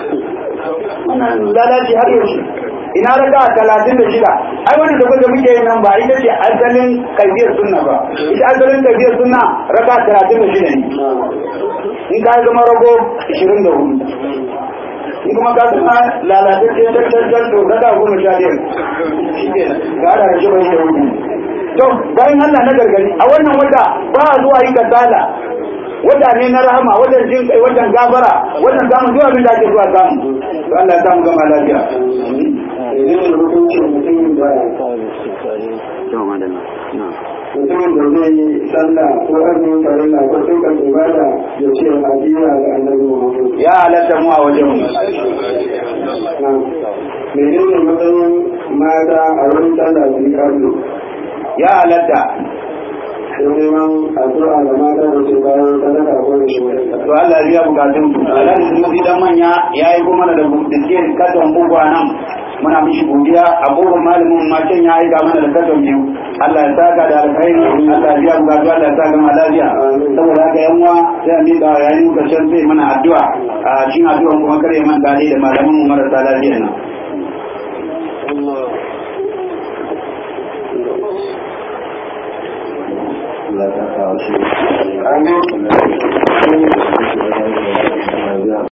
wannan lalaci har yaushe ina raka talatin da shida ai wani da da muke yin nan ba ita ce asalin kaifiyar sunna ba ita asalin kaifiyar sunna raka talatin da shida ne in ka zama rago ishirin da hudu in kuma ka zama lalatacce tattattar to raka goma sha biyar shi ke ga da shi bai da hudu to bayan Allah na gargari a wannan wata ba a zuwa yi kasala wata ne na rahama wajen jin kai wajen gafara wajen samun zuwa abin da ake zuwa samu to Allah ya samu gama lafiya mutumin da zai yi sallah ko azumin farilla ko dukkan ibada ya ce hadiya ga annabi Muhammad ya halatta mu a wajen mu menene matsayin mata a wurin sallah su yi kallo ya halatta sai neman addu'a ga mata da ke bayan sadaka ko da shi to Allah ya biya bukatun ku Allah da mu dan manya yayi kuma da biskit katon bugu nan muna mishi godiya abubuwan malamin ma can ya aika mana da katon biyu Allah ya saka da alkhairi Allah ya biya bukatu Allah ya saka ma lafiya saboda haka yan uwa sai a miƙa yayin muka can sai mana addu'a a cikin addu'an kuma kare man dade da malaman mu marasa lafiya nan Amin.